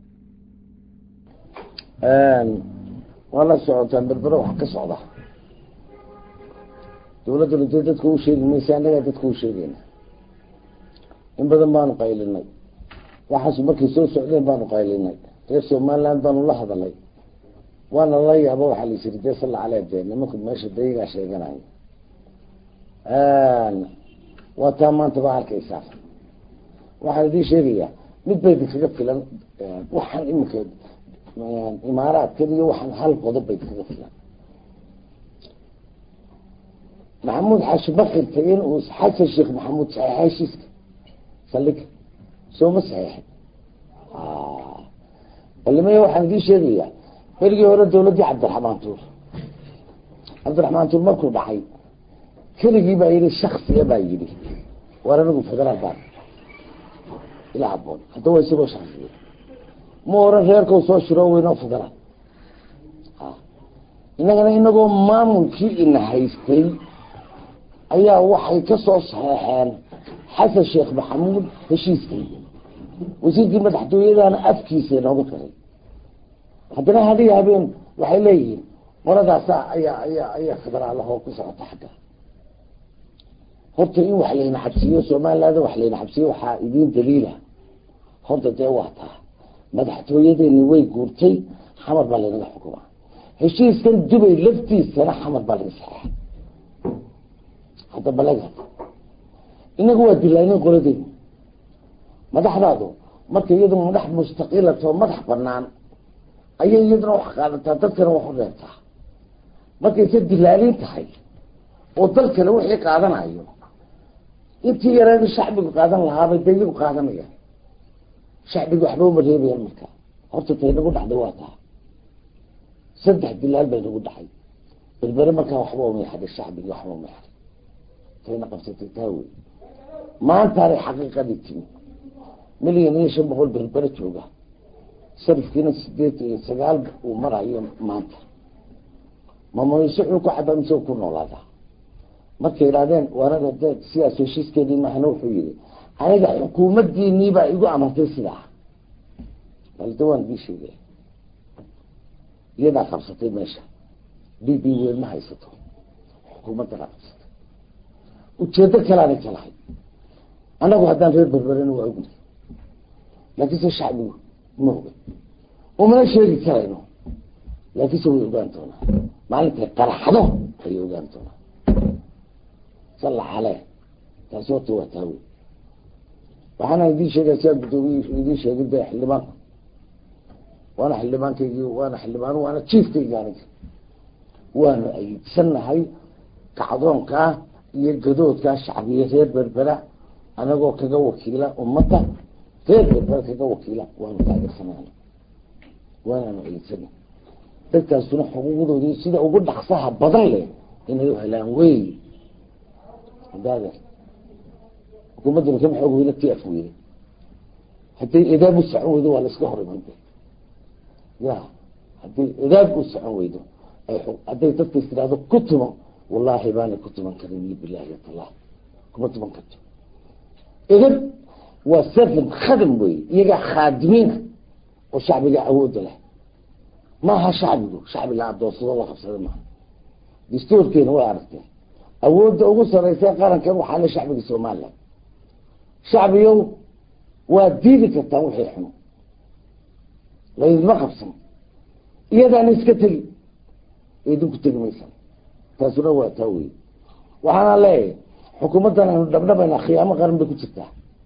waa la socotaan berbero wax ka socda dawladduna dee dadka u sheegi maysa annagaa dadka u sheegayna in badan baanu qaylinay waxaas markay soo socdeen baanu qaylinay reer somaliland baanu la hadalay waana la yaaba waxaa la yisiri dee salla caleh dee nimanku meesha dayagaa sheeganayo waa taa maanta baa arkaysaa waxaan idiin sheegayaa mid bay idinkaga filan waxaan iminka imaaraadkan iyo waxaan hal qodob bay idinkaga filan maxamuud xaashi bakirta in uu xasan sheekh maxamuud saxeexa heshiiska saldhiga sooma saxeexin balimaya waxaan idiin sheegayaa berigii hore dawladdii cabdiraxmaan tuur cabdiraxmaan tuur markuu dhacay keligii baa yihi shaksiga baa yidhi waar anigu federaal baan ila haboon hadda waa isagoo shaksiya ma oran reerkau soo shiro weynoo federaal inagana inagoo maamulkii ina haystay ayaa waxay ka soo saxeexeen xasan sheekh maxamuud heshiiskii wasiirkii madaxtooyadana afkiisa inooga qiray haddana hadiga habeen waxay leeyihiin qoradaasa ayaa ayaa ayaa federaalahoo ku socota xagga horta in wax layna xabsiiyo somaliland wax layna xabsiiyo waxaa idiin daliila horta dee waa taa madaxtooyadeeni way guurtay xamar baa laynaga xukumaa heshiiskan dubay laftiisana xamar baa laga saxeexay hadda balaga inagu waa dilaanin qoladeenu madaxdaadu marka iyadu madax mustaqiilatoo madax banaan ayay iyaduna wax qaadataa dadkana wax u reebtaa markayse dilaalin tahay oo dalkana wixii qaadanayo intii yareeda shacbigu qaadan lahaabay dee iyagu qaadanayaan shacbigu waxba uma reebayaan marka horta tay nagu dhacday waa taa saddex dilaal bay nagu dhacay berbere markaa waxba uma yaxday shacbigi waxba uma yaxday tayna qabsatay taa wey maantaanay xaqiiqadii timi milyan iyo shan boqol berbere jooga sarifkiina sideed iyo sagaal uu marayo maanta mamoyse xuu ku cabaa mise ku noolaadaa markay idhahdeen waanaga de sidaas heshiiskeedii mahana wuxuu yihi aniga xukuumaddiinii baa igu amartay sidaa balde waan bii sheegaya iyadaa qabsatay meesha b b weyn ma haysato xukuumaddanaa qabsatay ujeedo kalaanay ka lahay annagu haddaan reer berberena waa ogni laakiinse shacbigu ma oga umana sheegi karayno laakiinse way ogaan doonaa maalintay qaraxdo ayay ogaan doonaa salla calee taasi horta waa taa wey waxaana idiin sheegaya sidaa guddoomiye idiin sheegin de xildhibaanku waana xildhibaankaygii waana xildhibaan waana jiifkaygi aniga waanu ayidsanahay kacdoonkaa iyo gadoodkaa shacbiya reer berbera anagoo kaga wakiila ummadda reer berbera kaga wakiila waanu taageersanay waanaanu ayidsana dadkaasuna xuquuqdoodii sida ugu dhaqsaha badan leh inay u helaan wey hadaade xukuumadduna kama xoog weyna ti af weyne hadday edaab u socon weydo waa la iska hor iman ya hadday edaab u socon weydo hadday dadka is tirahdo ku tumo wallaahi baanay ku tuman karin iyo bilaahi talah kuma tuman karto edab waa servant khadam wey iyagaa khaadimiina oo shacbiga awoodda leh maaha shacbigu shacbi la adoonsado la qabsada maaha dastuurkeena way aragtee awoodda ugu sareysa qarankan waxaa le shacbiga somalilan shacbigow waa diidi kartaan wixii xumo laydinma qabsan iyadaana iska tegi idinku tegi maysan taasuna waa taa wey waxaana leeyahay xukuumaddan aynu dhabdhabayna khiyaamo qaran bay ku jirtaa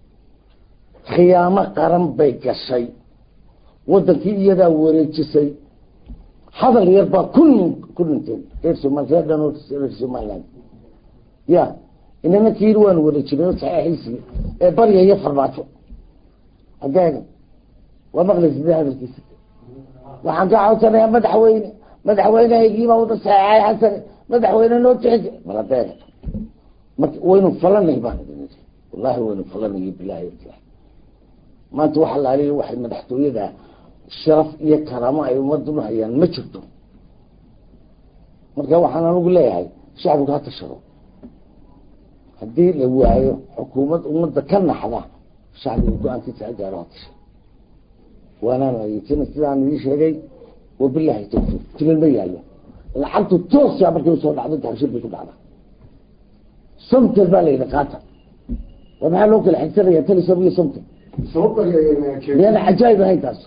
khiyaamo qaran bay gashay wadankii iyadaa wareejisay hadal yar baa kun ku dhinteen reer somal reer dhan reer somaliland ya inana kiiri waanu wareejinay saxiixiisii ee baryaya farmaajo adeega waa maqlaysida hadalkiisa waxaan ka codsanayaa madaxweyne madaxweynehaygiibaa wada saxeexay xasane madaxweyne noo tixi bal adeega marka waynu falanay baan idin ii wallahi waynu falanay bilahi maanta waxa la aliya waxay madaxtooyada sharaf iyo karaamo ay ummaduna hayaan ma jirto marka waxaan anigu leeyahay shacbigu ha tashado haddii la waayo xukuumad ummadda ka naxda shacbiga go-aankiisa ha gaaro ha tasha waanaan adeegsana sidaan ii sheegay wabilahi tawfiiq tilin ma yaallo lacagtu toosa markay usoo dhacdo taxshir bay ku dhacda somtel baa la yidhi qaata war maxaa loo kala xigsanaya talisom iyo somtel miyana cajaayib ahayn taas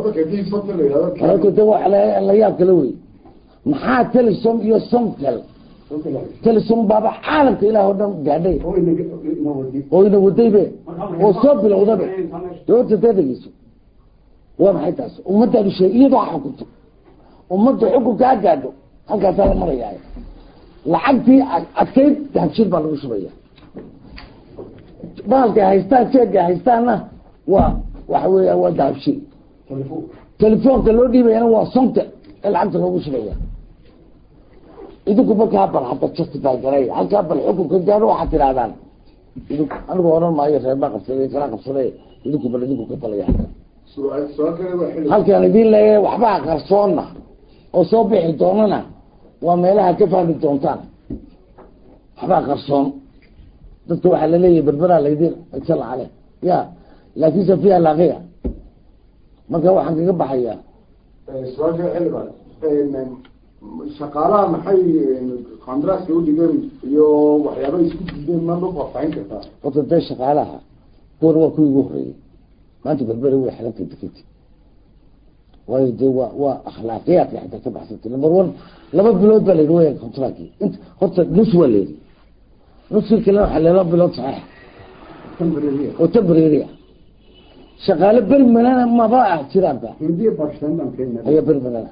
de waa la yaab kala wey maxaa telisom iyo somtel telisom baaba caalamka ilaah oo dhan gaadhay oo ina wadaybe oo soo bilowdabe de horta dee dhegeyso waa maxay taas ummaddaadu sheeg iyadoo ha xukunto ummadda xukunka ha gaadho halkaasaa la marayaa lacagtii adkayd dahabshir baa lagu shubaya baalkay haystaan jeegay haystaanna waa waxa weya waa dahabshir telefoonka loo dhiibayana waa sonta ee lacagta loogu shubaya idinku markaa bal hadda justify garay halkaa bal xukunka gaadho waxaad tirahdaan idinku anigu oran maayo reer baa qabsaday kala qabsaday idinku bal idinku ka talaya halkan halkaan idin leeyahay waxbaa qarsoonna oo soo bixi doonana waa meelaha ka fahmi doontaan waxbaa qarsoon dadka waxaa laleeyahay berberaa laydin sal cale ya laakinse fiha laaqiya marka waxaan kaga baxayaa su-aasha xildhibaan shaqaalaha maxay qandaraaska udhigeen iyo waxyaaba isku diideen ma ma faahfaahin kartaa horta dee shaqaalaha kuwana waa kuwii ugu horeeyey maanta berbere way xirantay deketi waayo dee waa waa akhlaaqiyaadka xitaa ka baxsantay number one laba bilood baa layidhi waya contractki int horta nus waa layidhi nuskii kalena waxaa laba bilood saxiixa oo temporary ah shaqaale bermanana maba ah jiraanba hindiya bakistan baan kenya ayaa bermanana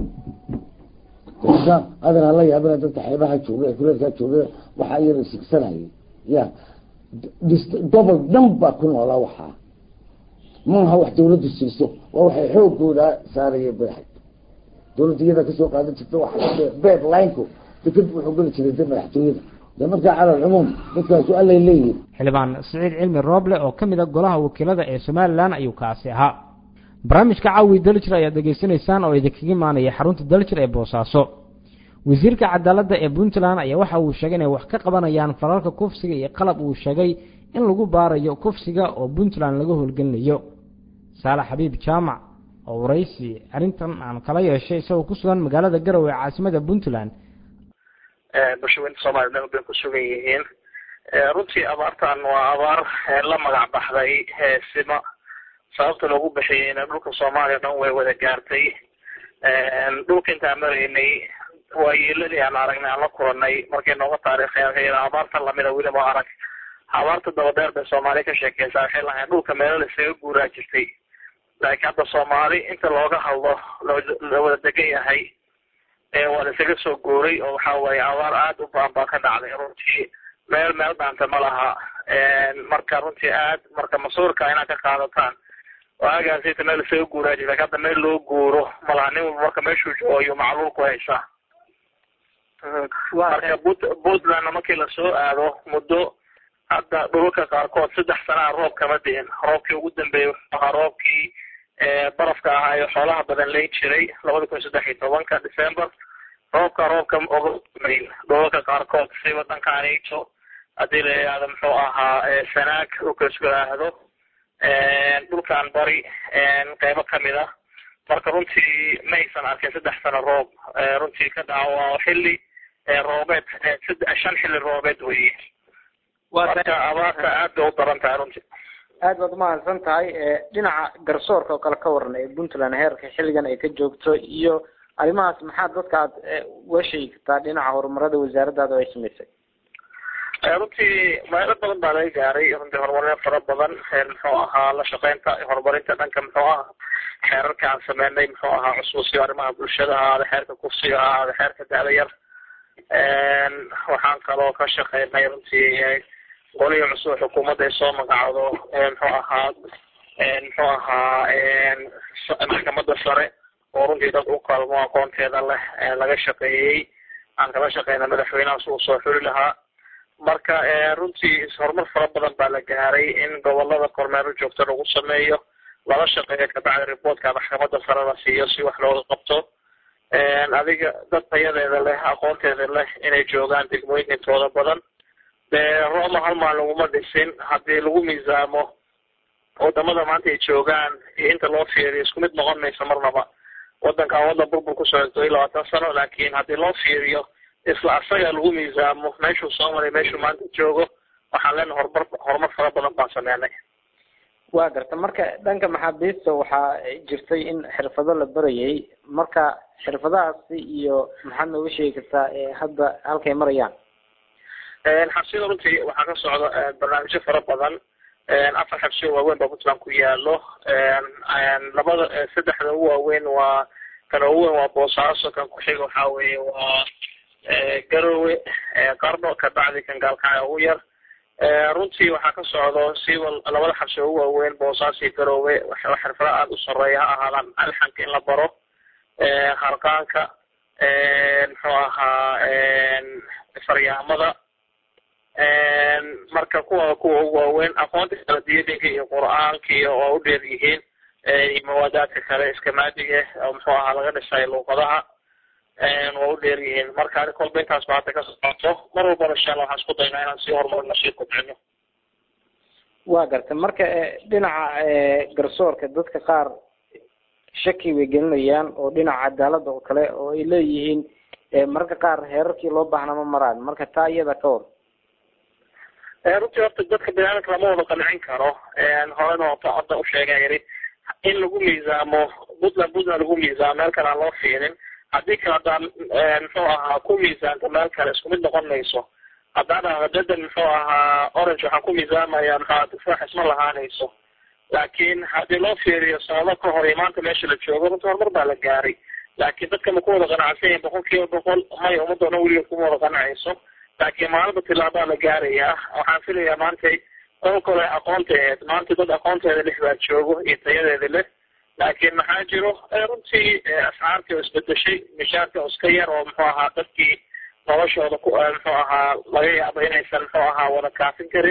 adan hala yaabina dadka xeebaha jooga ee kuleelkaa jooga waxaa iyada sigsanayay ya gobol dhan baa ku noolaa waxaa maaha wax dawladdu siiso waa waxay xoogooda saaraya beexay dawladda iyada kasoo qaadan jirta waa beed lineko deked wuxuu geli jiray de madaxtooyada de markaa cala alcumuum dadkaasu allay leeyihin xildhibaan siciid cilmi rooble oo ka mid a golaha wakiilada ee somalilan ayuu kaasi ahaa barnaamijka caawi daljir ayaad degeysanaysaan oo idinkaga imaanaya xarunta daljir ee boosaaso wasiirka cadaaladda ee puntland ayaa waxa uu sheegay inay wax ka qabanayaan falalka kufsiga iyo qalab uu sheegay in lagu baarayo kufsiga oo puntland laga howlgelinayo saalax xabiib jaamac oo waraysi arrintan aan kala yeeshay isagoo ku sugan magaalada garowe ee caasimada puntland bulshaweynta soomaliya meel bay ku sugan yihiin runtii abaartan waa abaar la magac baxday sima sababta loogu bixiyeyna dhulka soomaaliya dhan way wada gaartay dhulka intaan maraynay waayeeladii aan aragnay aan la kulanay markay nooga taariikheen abaartan lamida weliba arag abaarta dabadheer bay soomaaliya ka sheekeysaa waxay lahayn dhulka meelo laisaga guuraa jirtay laakiin hadda soomaali inta looga hadlo la wada degan yahay waa laisaga soo guuray oo waxa waaye abaar aada u baan baa ka dhacday runtii meel meel dhaanta ma laha marka runtii aad marka masuurka inaad ka qaadataan waagaasita meel isaga guuraa jirta hadda meel loo guuro malaha nin walba marka meeshuu joogo ayuu macluul ku haysaa marka puntlandna markii lasoo aado muddo hadda dhulalka qaarkood saddex sanaa roob kama dihin roobkii ugu dambeeyey wuxuu ahaa roobkii barafka ahaa ee xoolaha badan leyn jiray labada kun saddex iyo tobanka december roobka roobka oga mayn dhulalka qaarkood si wadanka anito haddii la yidhaahdo muxuu ahaa sanaag dhulka isku aahdo dhulkan bari qeybo kamid ah marka runtii ma aysan arkin saddex sano roob runtii ka dhaca waa xilli roobeed shan xilli roobeed weye marka abaarta aad bay u daran tahay runtii aad baad umahadsan tahay dhinaca garsoorka oo kale ka waran ee puntland heerka xilligan ay ka joogto iyo arrimahaas maxaa dadka aad uga sheegi kartaa dhinaca horumarada wasaaraddaada oo ay samaysay runtii meelo badan baa laga gaaray runtii horumaryo fara badan muxuu ahaa la shaqeynta horumarinta dhanka muxuu ahaa xeerarka aan sameynay muxuu ahaa xusuusiyo arrimaha bulshada ha ahaada xeerka kufsiga ha ahaada xeerka da'da yar waxaan kaloo ka shaqeynay runtii golihii cusub xukuumadda ay soo magacdo muxuu ahaa muxuu ahaa maxkamadda sare oo runtii dad u qalmo aqoonteeda leh laga shaqeeyey aan kala shaqeyna madaxweynahaas uu soo xuli lahaa marka runtii horumar fara badan baa la gaaray in gobolada kormeero joogto lagu sameeyo lala shaqeeyo kabacdi reportka maxkamadda sare la siiyo si wax looga qabto adiga dad tayadeeda leh aqoonteeda leh inay joogaan degmooyinka intooda badan dee roma hal maal laguma dhisin haddii lagu miisaamo wadamada maanta ay joogaan iyo inta loo fiiriyo isku mid noqon mayso marnaba wadankan wadan burbur ku socdo iyo labaatan sano laakiin haddii loo fiiriyo isla asaga lagu miisaamo meeshuu soo maray meeshuu maanta joogo waxaan leenahay horumar horumar fara badan baan sameynay waa garta marka dhanka maxaabiista waxaa jirtay in xirfado la barayay marka xirfadahaasi iyo maxaad nooga sheegi kartaa hadda halkay marayaan xabsiyada runtii waxaa ka socda barnaamijyo fara badan afar xabsiyo waaweyn baa puntland ku yaalo labada saddexda ugu waaweyn waa kan ugu weyn waa boosaaso kan ku-xiga waxaa weeye waa garowe qarno kabacdi kan gaalkacyo ugu yar runtii waxaa ka socdo siba labada xabsi ugu waaweyn boosaaso iyo garowe xirfado aada u sareeya ha ahaadaan alxanka in la baro harqaanka muxuu ahaa faryaamada marka kuwa kuwa ugu waaweyn aqoonta kala diyadinka iyo qur-aanka iyo oo u dheer yihiin iyo mawaadaadka kale iskamaadiga oo muxuu ahaa laga dhisay luuqadaha waa u dheer yihiin marka ani kolba intaas ba hadda ka socoto mar walbana insha allah waxaan isku daynaa inaan sii horumarno sii kobcino waa garta marka dhinaca garsoorka dadka qaar shaki bay gelinayaan oo dhinaca cadaaladda oo kale oo ay leeyihiin mararka qaar heerarkii loo baahnaa ma maraan marka taa iyada ka hor runtii horta dadka biniaadamka lama wada qancin karo horena ota hadda u sheega yidhi in lagu miisaamo puntland puntland lagu miisaamo meel kale aan loo fiirin haddii kale haddaan muxuu ahaa ku miisaanto meel kale isku mid noqon mayso haddaan dhahdo dadan muxuu ahaa orange waxaan ku miisaamaya maxaa tufaax isma lahaanayso laakiin haddii loo fiiriyo sanado ka hor iyo maanta meesha la joogo runtii horumar baa la gaaray laakiin dadka ma ku wada qanacsan yahin boqol kiiba boqol may ummadda dhan weligeed kuma wada qanacayso laakiin maalinba tilaabaa la gaarayaa waxaan filayaa maantay qol kale aqoonteed maanta dad aqoonteeda leh baa joogo iyo tayadeeda leh laakiin maxaa jiro runtii ascaartii oo isbedeshay mishaarka oo iska yar oo muxuu ahaa dadkii noloshooda ku muxuu ahaa laga yaabo inaysan muxuu ahaa wada kaafin karin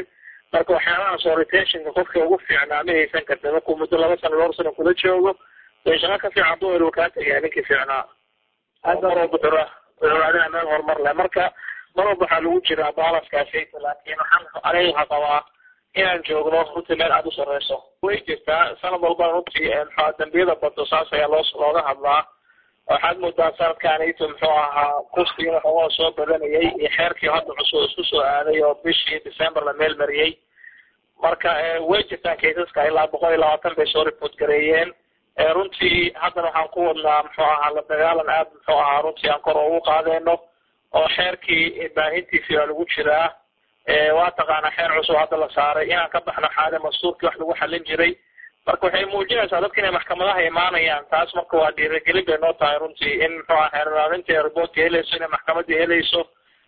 marka waxyaabahaas oo retentionka qofka ugu fiicnaa ma haysan karta markuu muddo laba sano dhowr sano kula joogo dee shaqo ka fiican buu helo kaa tagayaa ninkii fiicnaa mar walba wuxuu raadinaa meel horumar leh marka mar walba waxaa lagu jiraa baalaskaasi laakiin waxaan aniga waxaa qabaa inaan joogno runtii meel aada u sareyso way jirtaa sanad walba runtii maxaa dambiyada bado saas ayaa loo looga hadlaa waxaad moodaa sanadkaanito muxuu ahaa kuskii waxoogaa soo badanayay iyo xeerkii hadda cusub isku soo aaday oo bishii december la meel mariyey marka way jirtaan kaysaska ilaa boqol iyo labaatan bay soo report gareeyeen runtii haddana waxaan ku wadnaa muxuu ahaa la dagaalan aad muxuu ahaa runtii aan kor ugu qaadeyno oo xeerkii baahintiisii waa lagu jiraa waa taqaanaa xeer cusub hadda la saaray inaan ka baxno xaale mastuurkii wax lagu xalin jiray marka waxay muujinaysaa dadka inay maxkamadaha imaanayaan taas marka waa dhiirigelin bay noo tahay runtii in muxuu aha xeerlaalinta riboortka helayso inay maxkamadii helayso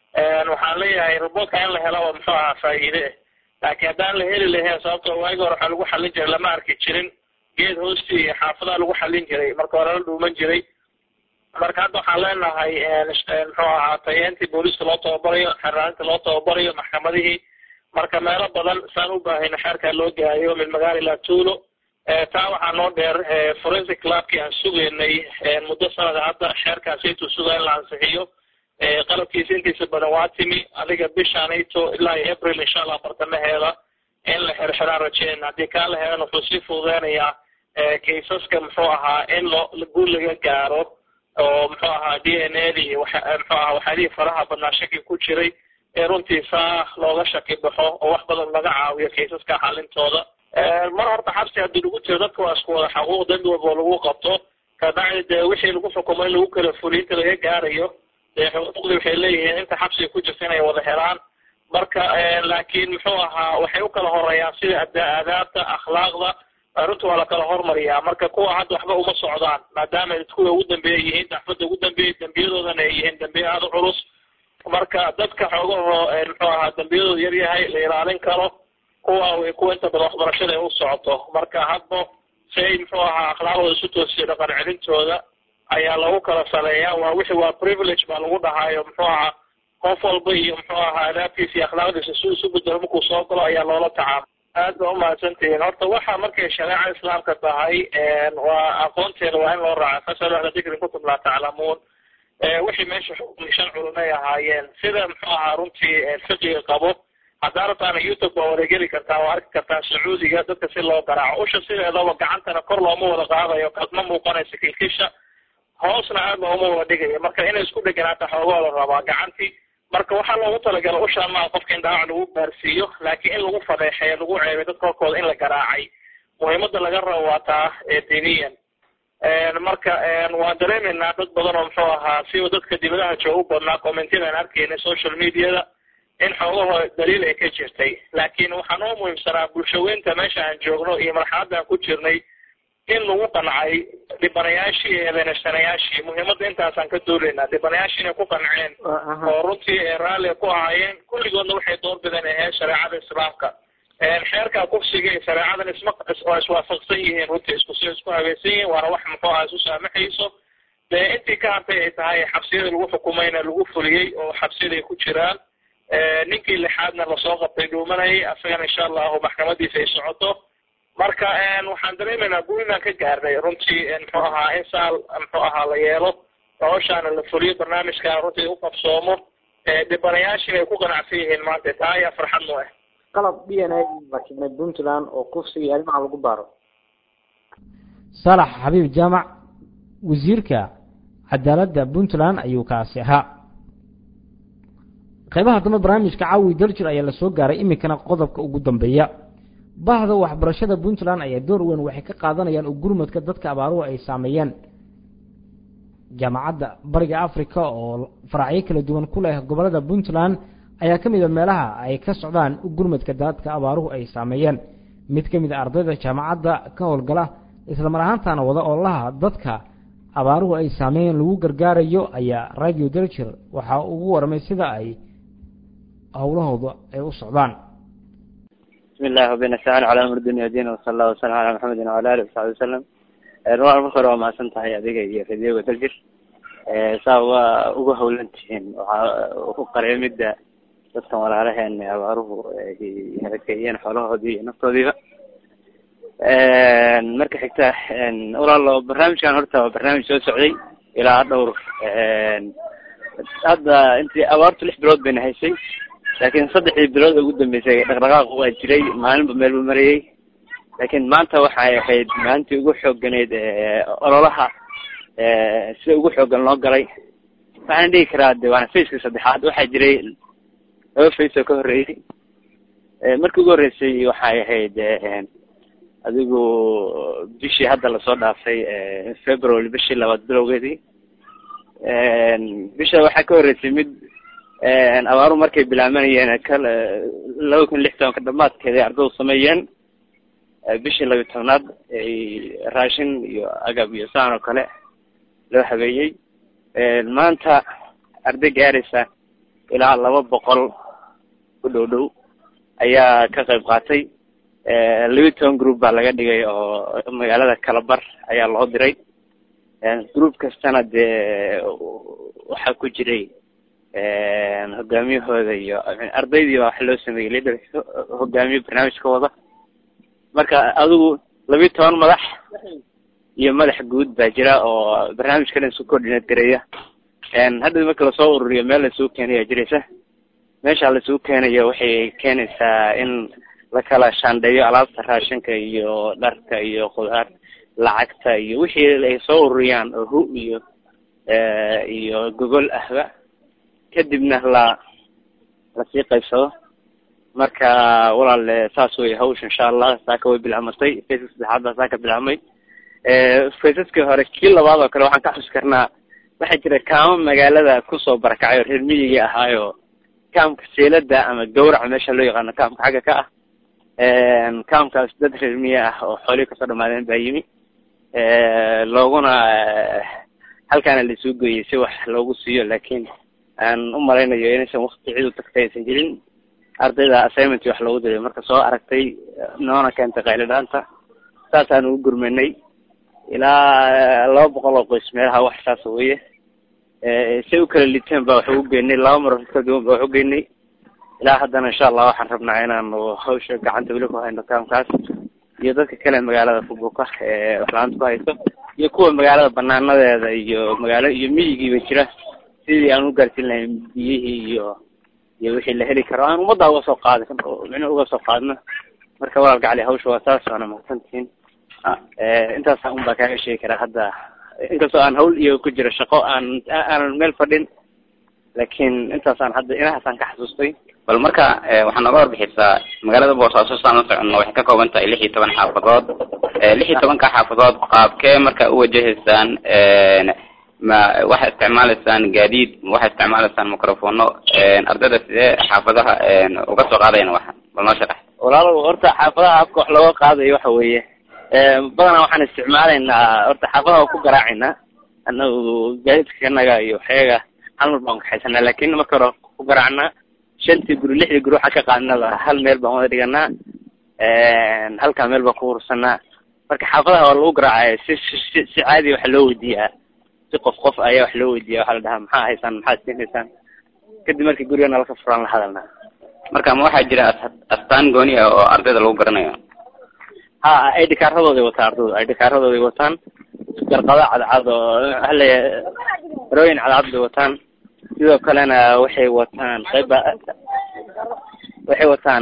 waxaan leeyahay riboortka in la helo oo muxuu ahaa faa'iide laakiin haddaan la heli lahayn sababtoo waagi hore waxaa lagu xalin jiray lama arki jirin geed hoostii iyo xaafadaha lagu xalin jiray marka hore la dhuuman jiray marka hadda waxaan leenahay muxuu ahaa tayeentii booliiska loo tababarayo xeraalinta loo tababarayo maxkamadihii marka meelo badan saan u baahayno xeerkaa loo gaayo min magaala ilaa tuulo taa waxaa noo dheer forensic clubkii aan sugaynay muddo sanada hadda xeerkaasaytuu sugaa in la ansixiyo qalabkiisa intiisa badan waa timi adiga bishaanayto ilaa iyo april insha allah bartamaheeda in la xirxiraan rajeen haddii kaa la helan wuxuu sii fududeynayaa kaysaska muxuu ahaa in loo guul laga gaaro oo muxuu ahaa d n a di muxuu ahaa waxyaalihii faraha badnaa shaki ku jiray ee runtii saa looga shaki baxo oo wax badan laga caawiyo kaysaska xalintooda mar horta xabsi haddii lagu jiro dadka waa isku wada xaquuq dambi walba lagu qabto kabacdi dee wixii lagu xukumo in lagu kala fuliyo inta laga gaarayo dee xuquuqdii waxay leeyihiin inta xabsiga ku jirta inay wada helaan marka laakiin muxuu ahaa waxay u kala horeeyaan sida aadaabta akhlaaqda runta waa la kala hormariyaa marka kuwa hadda waxba uma socdaan maadaama kuwa ugu dambeeya yihiin daxfada ugu dambeeyay dambiyadoodana ay yihiin dambiye aada u culus marka dadka xoogahoo muxuu ahaa dambiyadooda yar yahay la ilaalin karo kuwa way kuwa inta badan waxbarashada ay u socoto marka hadba si ay muxuu ahaa akhlaaqdooda isu toosiyo dhaqan celintooda ayaa lagu kala saleeyaa waa wixi waa privilege baa lagu dhahaayo muxuu ahaa qof walba iyo muxuu ahaa adaabtiisa iyo akhlaaqdiisa si isu bedelo markuu soo galo ayaa loola tacaamul aad ba umahadsantihiin horta waxa markay shareeca islaamka tahay waa aqoonteeda waa in loo raaca fasal ahla dikri kutub laa taclamuun wixii meesha xukmi shan culumay ahaayeen sida muxuu ahaa runtii fiqiga qabo haddaa rabtaana youtube waa wareegeli kartaa waa arki kartaa sacuudiga dadka si loo garaaco usha sideedaba gacantana kor looma wada qaadayo ma muuqanaysa kilkisha hoosna aad looma wada dhigayo marka inay isku dheganaata xoogoo la rabaa gacantii marka waxaa loogu talagala ushaa maa qofka in dhaawac lagu gaarsiiyo laakiin in lagu fadeexeeyo lagu ceebay dadka horkooda in la garaacay muhiimada laga rabo waa taa diniyan marka waan dareemaynaa dad badan oo muxuu ahaa siba dadka dibadaha jooga u badnaa commentiyada aan arkaynay social mediada in xoogahoo daliil ay ka jirtay laakiin waxaa noo muhiimsanaa bulshaweynta meesha aan joogno iyo marxaladda aan ku jirnay in lagu qancay dhibanayaashii iyo eedeynashanayaashii muhiimadda intaasaan ka dooleynaa dhibanayaashii inay ku qanceen oo runtii raalli ku ahaayeen kulligoodna waxay doorbideen ahayd shareecada islaamka xeerka kufsiga iyo shareecadan isma waa iswaafaqsan yihiin runtii isku si isku habeynsan yihiin waana wax muxuu aha isu saamaxayso dee intii ka hartay ay tahay xabsiyada lagu xukumayna lagu fuliyey oo xabsiyada ay ku jiraan ninkii lixaadna lasoo qabtay dhuumanayay asagana insha allahu maxkamadiisa ay socoto marka waxaan dareemaynaa guul inaan ka gaarnay runtii muxuu ahaa in saal muxuu ahaa la yeelo noloshaana la fuliyo barnaamijka runtii u qabsoomo dhibanayaashiina ay ku qanacsan yihiin maanta taa ayaa farxad noo ah qalab d n a la keenay puntland oo kufsiga iyo arrimaha lagu baaro salax xabiib jaamac wasiirka cadaaladda puntland ayuu kaasi ahaa qaybaha dambe barnaamijka caawi daljir ayaa lasoo gaaray iminkana qodobka ugu dambeeya bahda waxbarashada puntland ayaa door weyn waxay ka qaadanayaan oo gurmadka dadka abaaruhu ay saameeyeen jaamacadda bariga africa oo faracyo kala duwan ku leh gobolada puntland ayaa ka mid a meelaha ay ka socdaan gurmadka dadka abaaruhu ay saameeyeen mid ka mid a ardayda jaamacadda ka howlgala islamar ahaantaana wada oolaha dadka abaaruhu ay saameeyeen lagu gargaarayo ayaa radio daljir waxaa ugu warmay sida ay howlahooda ay u socdaan bismi illahi wabinastaan calaa amr dunya diin wasala allah wasalam calaa maxamedin wala alih wasaxbi wasalam rual marka hore waa mahadsan tahay adiga iyo radioga daljir saa waa uga hawlan tihiin waxaa ku qareemida dadkan walaalaheen abaaruhu ay harakeeyeen xoolahoodii iyo naftoodiiba marka xigta walaalo barnaamijkan horta waa barnaamij soo socday ilaa dhowr hadda intii abaartu lix bilood bayna haysay laakiin saddexdii bilood ugu dambeysay dhaqdhaqaaq waa jiray maalinba meelba marayay laakiin maanta waxay ahayd maalintii ugu xooganeyd ololaha sida ugu xoogan loo galay waxaan dhihi karaa de waana faceka saddexaad waxaa jiray laba face oo ka horreeyey markii ugu horreysay waxay ahayd adigu bishii hadda lasoo dhaafay february bishii labaad bilowgeedii bisha waxaa ka horreysay mid abaaru markay bilaabanayeen kala laba kun lix tobanka dhamaadkeeda ardadu sameeyeen bishii labiyi tobnaad ay raashin iyo agab iyo saan oo kale loo habeeyey maanta arday gaaraysa ilaa laba boqol ku dhow dhow ayaa ka qayb qaatay labiyi toban group baa laga dhigay oo magaalada kalabar ayaa loo diray group kastana dee waxaa ku jiray hogaamiyahooda iyo ardaydii baa waxa loo sameeyey leader hogaamiye barnaamijka wada marka adigu labiyi toban madax iyo madax guud baa jira oo barnaamijka dhan isu coordinate gareeya hadda marka lasoo ururiyo meel laisugu keenaya jiraysa meesha laisugu keenayo waxay keenaysaa in la kala shaandheeyo alaabta raashinka iyo dharka iyo khudaar lacagta iyo wixii ay soo ururiyaan oo hu iyo iyo gogol ahba kadibna la lasii qaybsado marka walaal saas wey hawsha insha allah saaka way bilaamatay faceska saddexaad baa saaka bilaabmay faceskii hore kii labaad oo kale waxaan ka xusi karnaa waxaa jira kaamo magaalada kusoo barakacay oo reer miyigii ahaayo kaamka seelada ama gawraca meesha loo yaqaano kaamka xagga ka ah kaamkaas dad reer miye ah oo xoolihii kasoo dhamaadeen baa yimi looguna halkaana laisuu geeyey si wax loogu siiyo laakiin aan u malaynayo inaysan wakti cid u tagtay aysan jirin ardayda assignment wax loogu diray marka soo aragtay noona keentay qaylidhaanta saasaan ugu gurmanay ilaa laba boqol oo qoys meelaha wax saas weye say u kala liteen ba wax ugu geynay laba mar ka duwan ba wax u geynay ilaa haddana insha allah waxaan rabnaa inaanu hawsha gacanta weli ku hayno kaamkaas iyo dadka kale magaalada kubuka ee waxlaanta ku hayso iyo kuwa magaalada banaanadeeda iyo magaalo iyo miyigiiba jira sidii aan u gaarsiin lahayn biyihii iyo iyo wixii la heli karo aan ummadda uga soo qaadi micno uga soo qaadno marka walaal gacali hawsha waa saas waana mahadsantihiin intaasa un baa kaaga sheegi karaa hadda inkastoo aan hawl iyo ku jiro shaqo aan aanan meel fadhin laakiin intaasaan hadda inahaasaan ka xasuustay bal marka waxaa nooga warbixisaa magaalada boosaaso saan la soconno waxay ka kooban tahay lix iyo toban xaafadood lix iyo tobanka xaafadood qaabkee marka uwajahaysaan ma waxaa isticmaalaysaan gaadiid ma waxaa isticmaalaysaan microfono ardayda sidee xaafadaha uga soo qaadayan waxa bal noo sharax walaalow horta xaafadaha habka wax looga qaadayo waxa weeye badanaa waxaan isticmaalaynaa horta xaafadaha waa ku garaacaynaa anagu gaadiidka kanaga iyo waxyaga hal mar baan kaxaysanaa laakin marka hore ku garaacnaa shantii guri lixdii guri waxaa ka qaadnaba hal meel baan wada dhiganaa halkaa meel baan ku ursanaa marka xaafadaha waa lagu garaacaya si si si caadi waxa loo weydiiyaa si qof qof ayaa wax loo weydiiya waxaa la dhahaa maxaa haysaan maxaad siinaysaan kadib markii guriga nalaka furaan la hadalnaa marka ma waxaa jira astaan gooni ah oo ardayda lagu garanayo ha id kaaradooday wataan ardaydu id kaaradooday wataan garqado cadcad oo hale rooyin cadcad bay wataan sidoo kalena waxay wataan qayba waxay wataan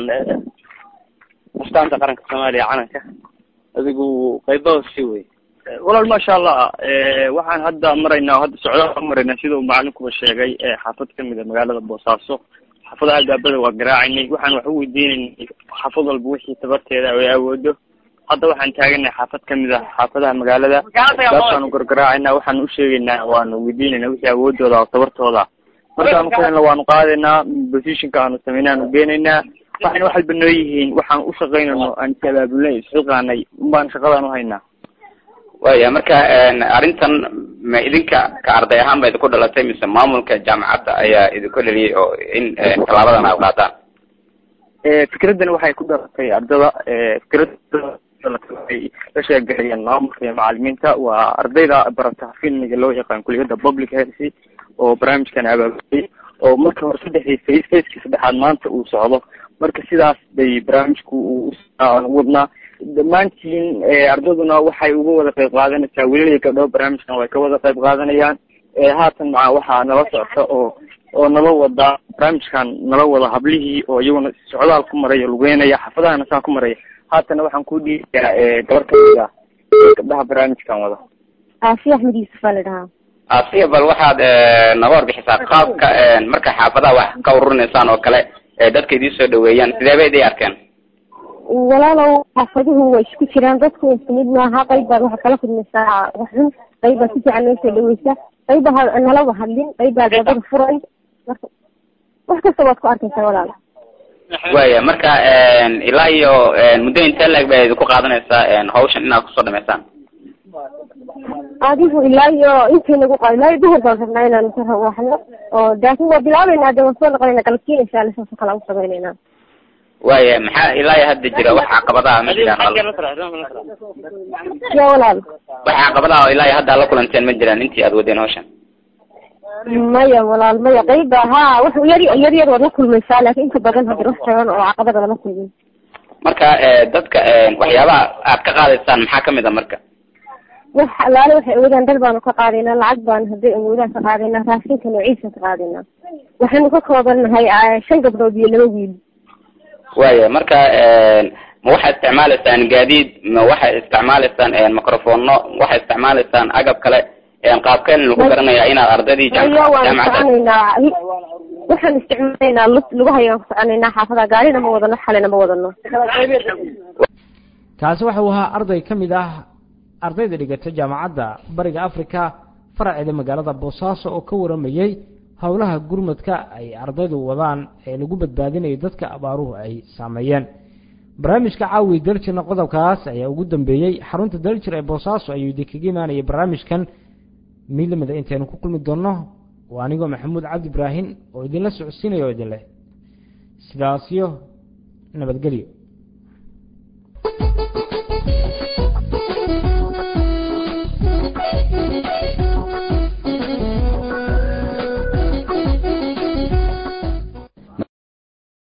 astaanta qaranka soomaaliya calanka adigu qaybaha si wey walaal maasha allah waxaan hadda maraynaa hadda socdaal maraynaa sida uu macalinkuba sheegay xaafad kamid a magaalada boosaaso xaafadaha albaabada waa garaacaynay waxaan wax u weydiinaynay xaafad walba wixii tabarteeda ay awoodo hadda waxaan taaganay xaafad kamid ah xaafadaha magaalada saasaan gargaraacayna waxaan u sheegaynaa waanu weydiinayna wixii awoodooda oo tabartooda markaanu ku helna waanu qaadaynaa positionka aanu sameynay aanu geenaynaa waxayna wax walba noo yihiin waxaan u shaqaynayno aan is-abaabulnay isxilqaanay unbaan shaqadaan uhaynaa waya marka arrintan ma idinka ka arday ahaan ba idinku dhalatay mise maamulka jaamacadda ayaa idinku dhaliyay oo in tallaabadan aad qaadaan fikraddan waxay ku dhalatay ardada fikrada ay la sheegaxayeen maamulka iyo macalimiinta waa ardayda barata filmiga loo yaqaan kuliyadda public healthy oo barnaamijkan abaabulay oo marka hore saddexdii face facekii saddexaad maanta uu socdo marka sidaas bay barnaamijku uu wadnaa dhammaantiin ardayduna waxay uga wada qayb qaadanaysaa welilaya gabdho barnaamijkan way ka wada qayb qaadanayaan haatan maca waxaa nala socota oo oo nala wada barnaamijkan nala wada hablihii oo iyaguna socdaal ku maraya lugeynaya xaafadahana saa ku maraya haatana waxaan ku dhiibayaa gabar kamid ah gabdhaha barnaamijkan wada aafiya axmed yuusuf aa la dhahaa asiya bal waxaad naga warbixisaa qaabka marka xaafadaha wax ka ururinaysaan oo kale dadka idii soo dhaweeyaan sidee bay idii arkeen walaalow xaafaduhu way isku jiraan dadku isku mid maaha qayb baad waxaad kala kulmaysaa wax xun qayb baad si fiican noo soo dhaweysa qayb baa nalaba hadlin qayb baad wadada furay marka wax kasta waad ku arkaysaa walaalo waya marka ilaa iyo muddo intee leeg bay idinku qaadanaysaa hawshan inaad kusoo dhamaysaan adigu ilaa iyo intay nagu qaado ilaa iyo duhur baan rabnaa inaan ka waxno oo laakin waa bilaabeynaa de waan soo noqonayna galabkiina insha alla saasoo kale aan u samaynayna waya maxaa ilaa iyo hadda jira wax caqabadaha ma jiraan ya walaal wax caqabadaha oo ilaa iyo hadda la kulanteen ma jiraan intii aad wadeen hawshan maya walaal maya qayba ha wax yar yar yar waad la kulmaysaa laakin inta badan hadda wax tagan oo caqabada lama kulmin marka dadka waxyaabaha aad ka qaadaysaan maxaa kamid a marka wax alaale waxay awoodaan dhar baanu ka qaadaynaa lacag baanu hadday awoodaan ka qaadaynaa raashinka noociisa ka qaadaynaa waxaynu ka koobannahay shan gabdhood iyo laba wiil waya marka ma waxaad isticmaalaysaan gaadiid ma waxaad isticmaalaysaan microfono waxaad isticmaalaysaan agab kale qaabkeen lagu garanayaa inaad ardaydii maya waanu soconaynaa waxaan isticmaalaynaa lug lugahayaan ku soconaynaa xaafada gaarina ma wadano xalina ma wadano kaasi waxa uu ahaa arday ka mid ah ardayda dhigata jaamacadda bariga africa faraceeda magaalada boosaaso oo ka waramayey howlaha gurmadka ay ardaydu wadaan ee lagu badbaadinayo dadka abaaruhu ay saameeyeen barnaamijka caawi daljirna qodobkaas ayaa ugu dambeeyey xarunta daljir ee boosaaso ayuu idinkaga imaanayay barnaamijkan mid lamida intaynu ku kulmi doonno waa anigoo maxamuud cabdi ibraahim oo idinla socodsiinaya oo idin leh sidaasyo nabadgelyo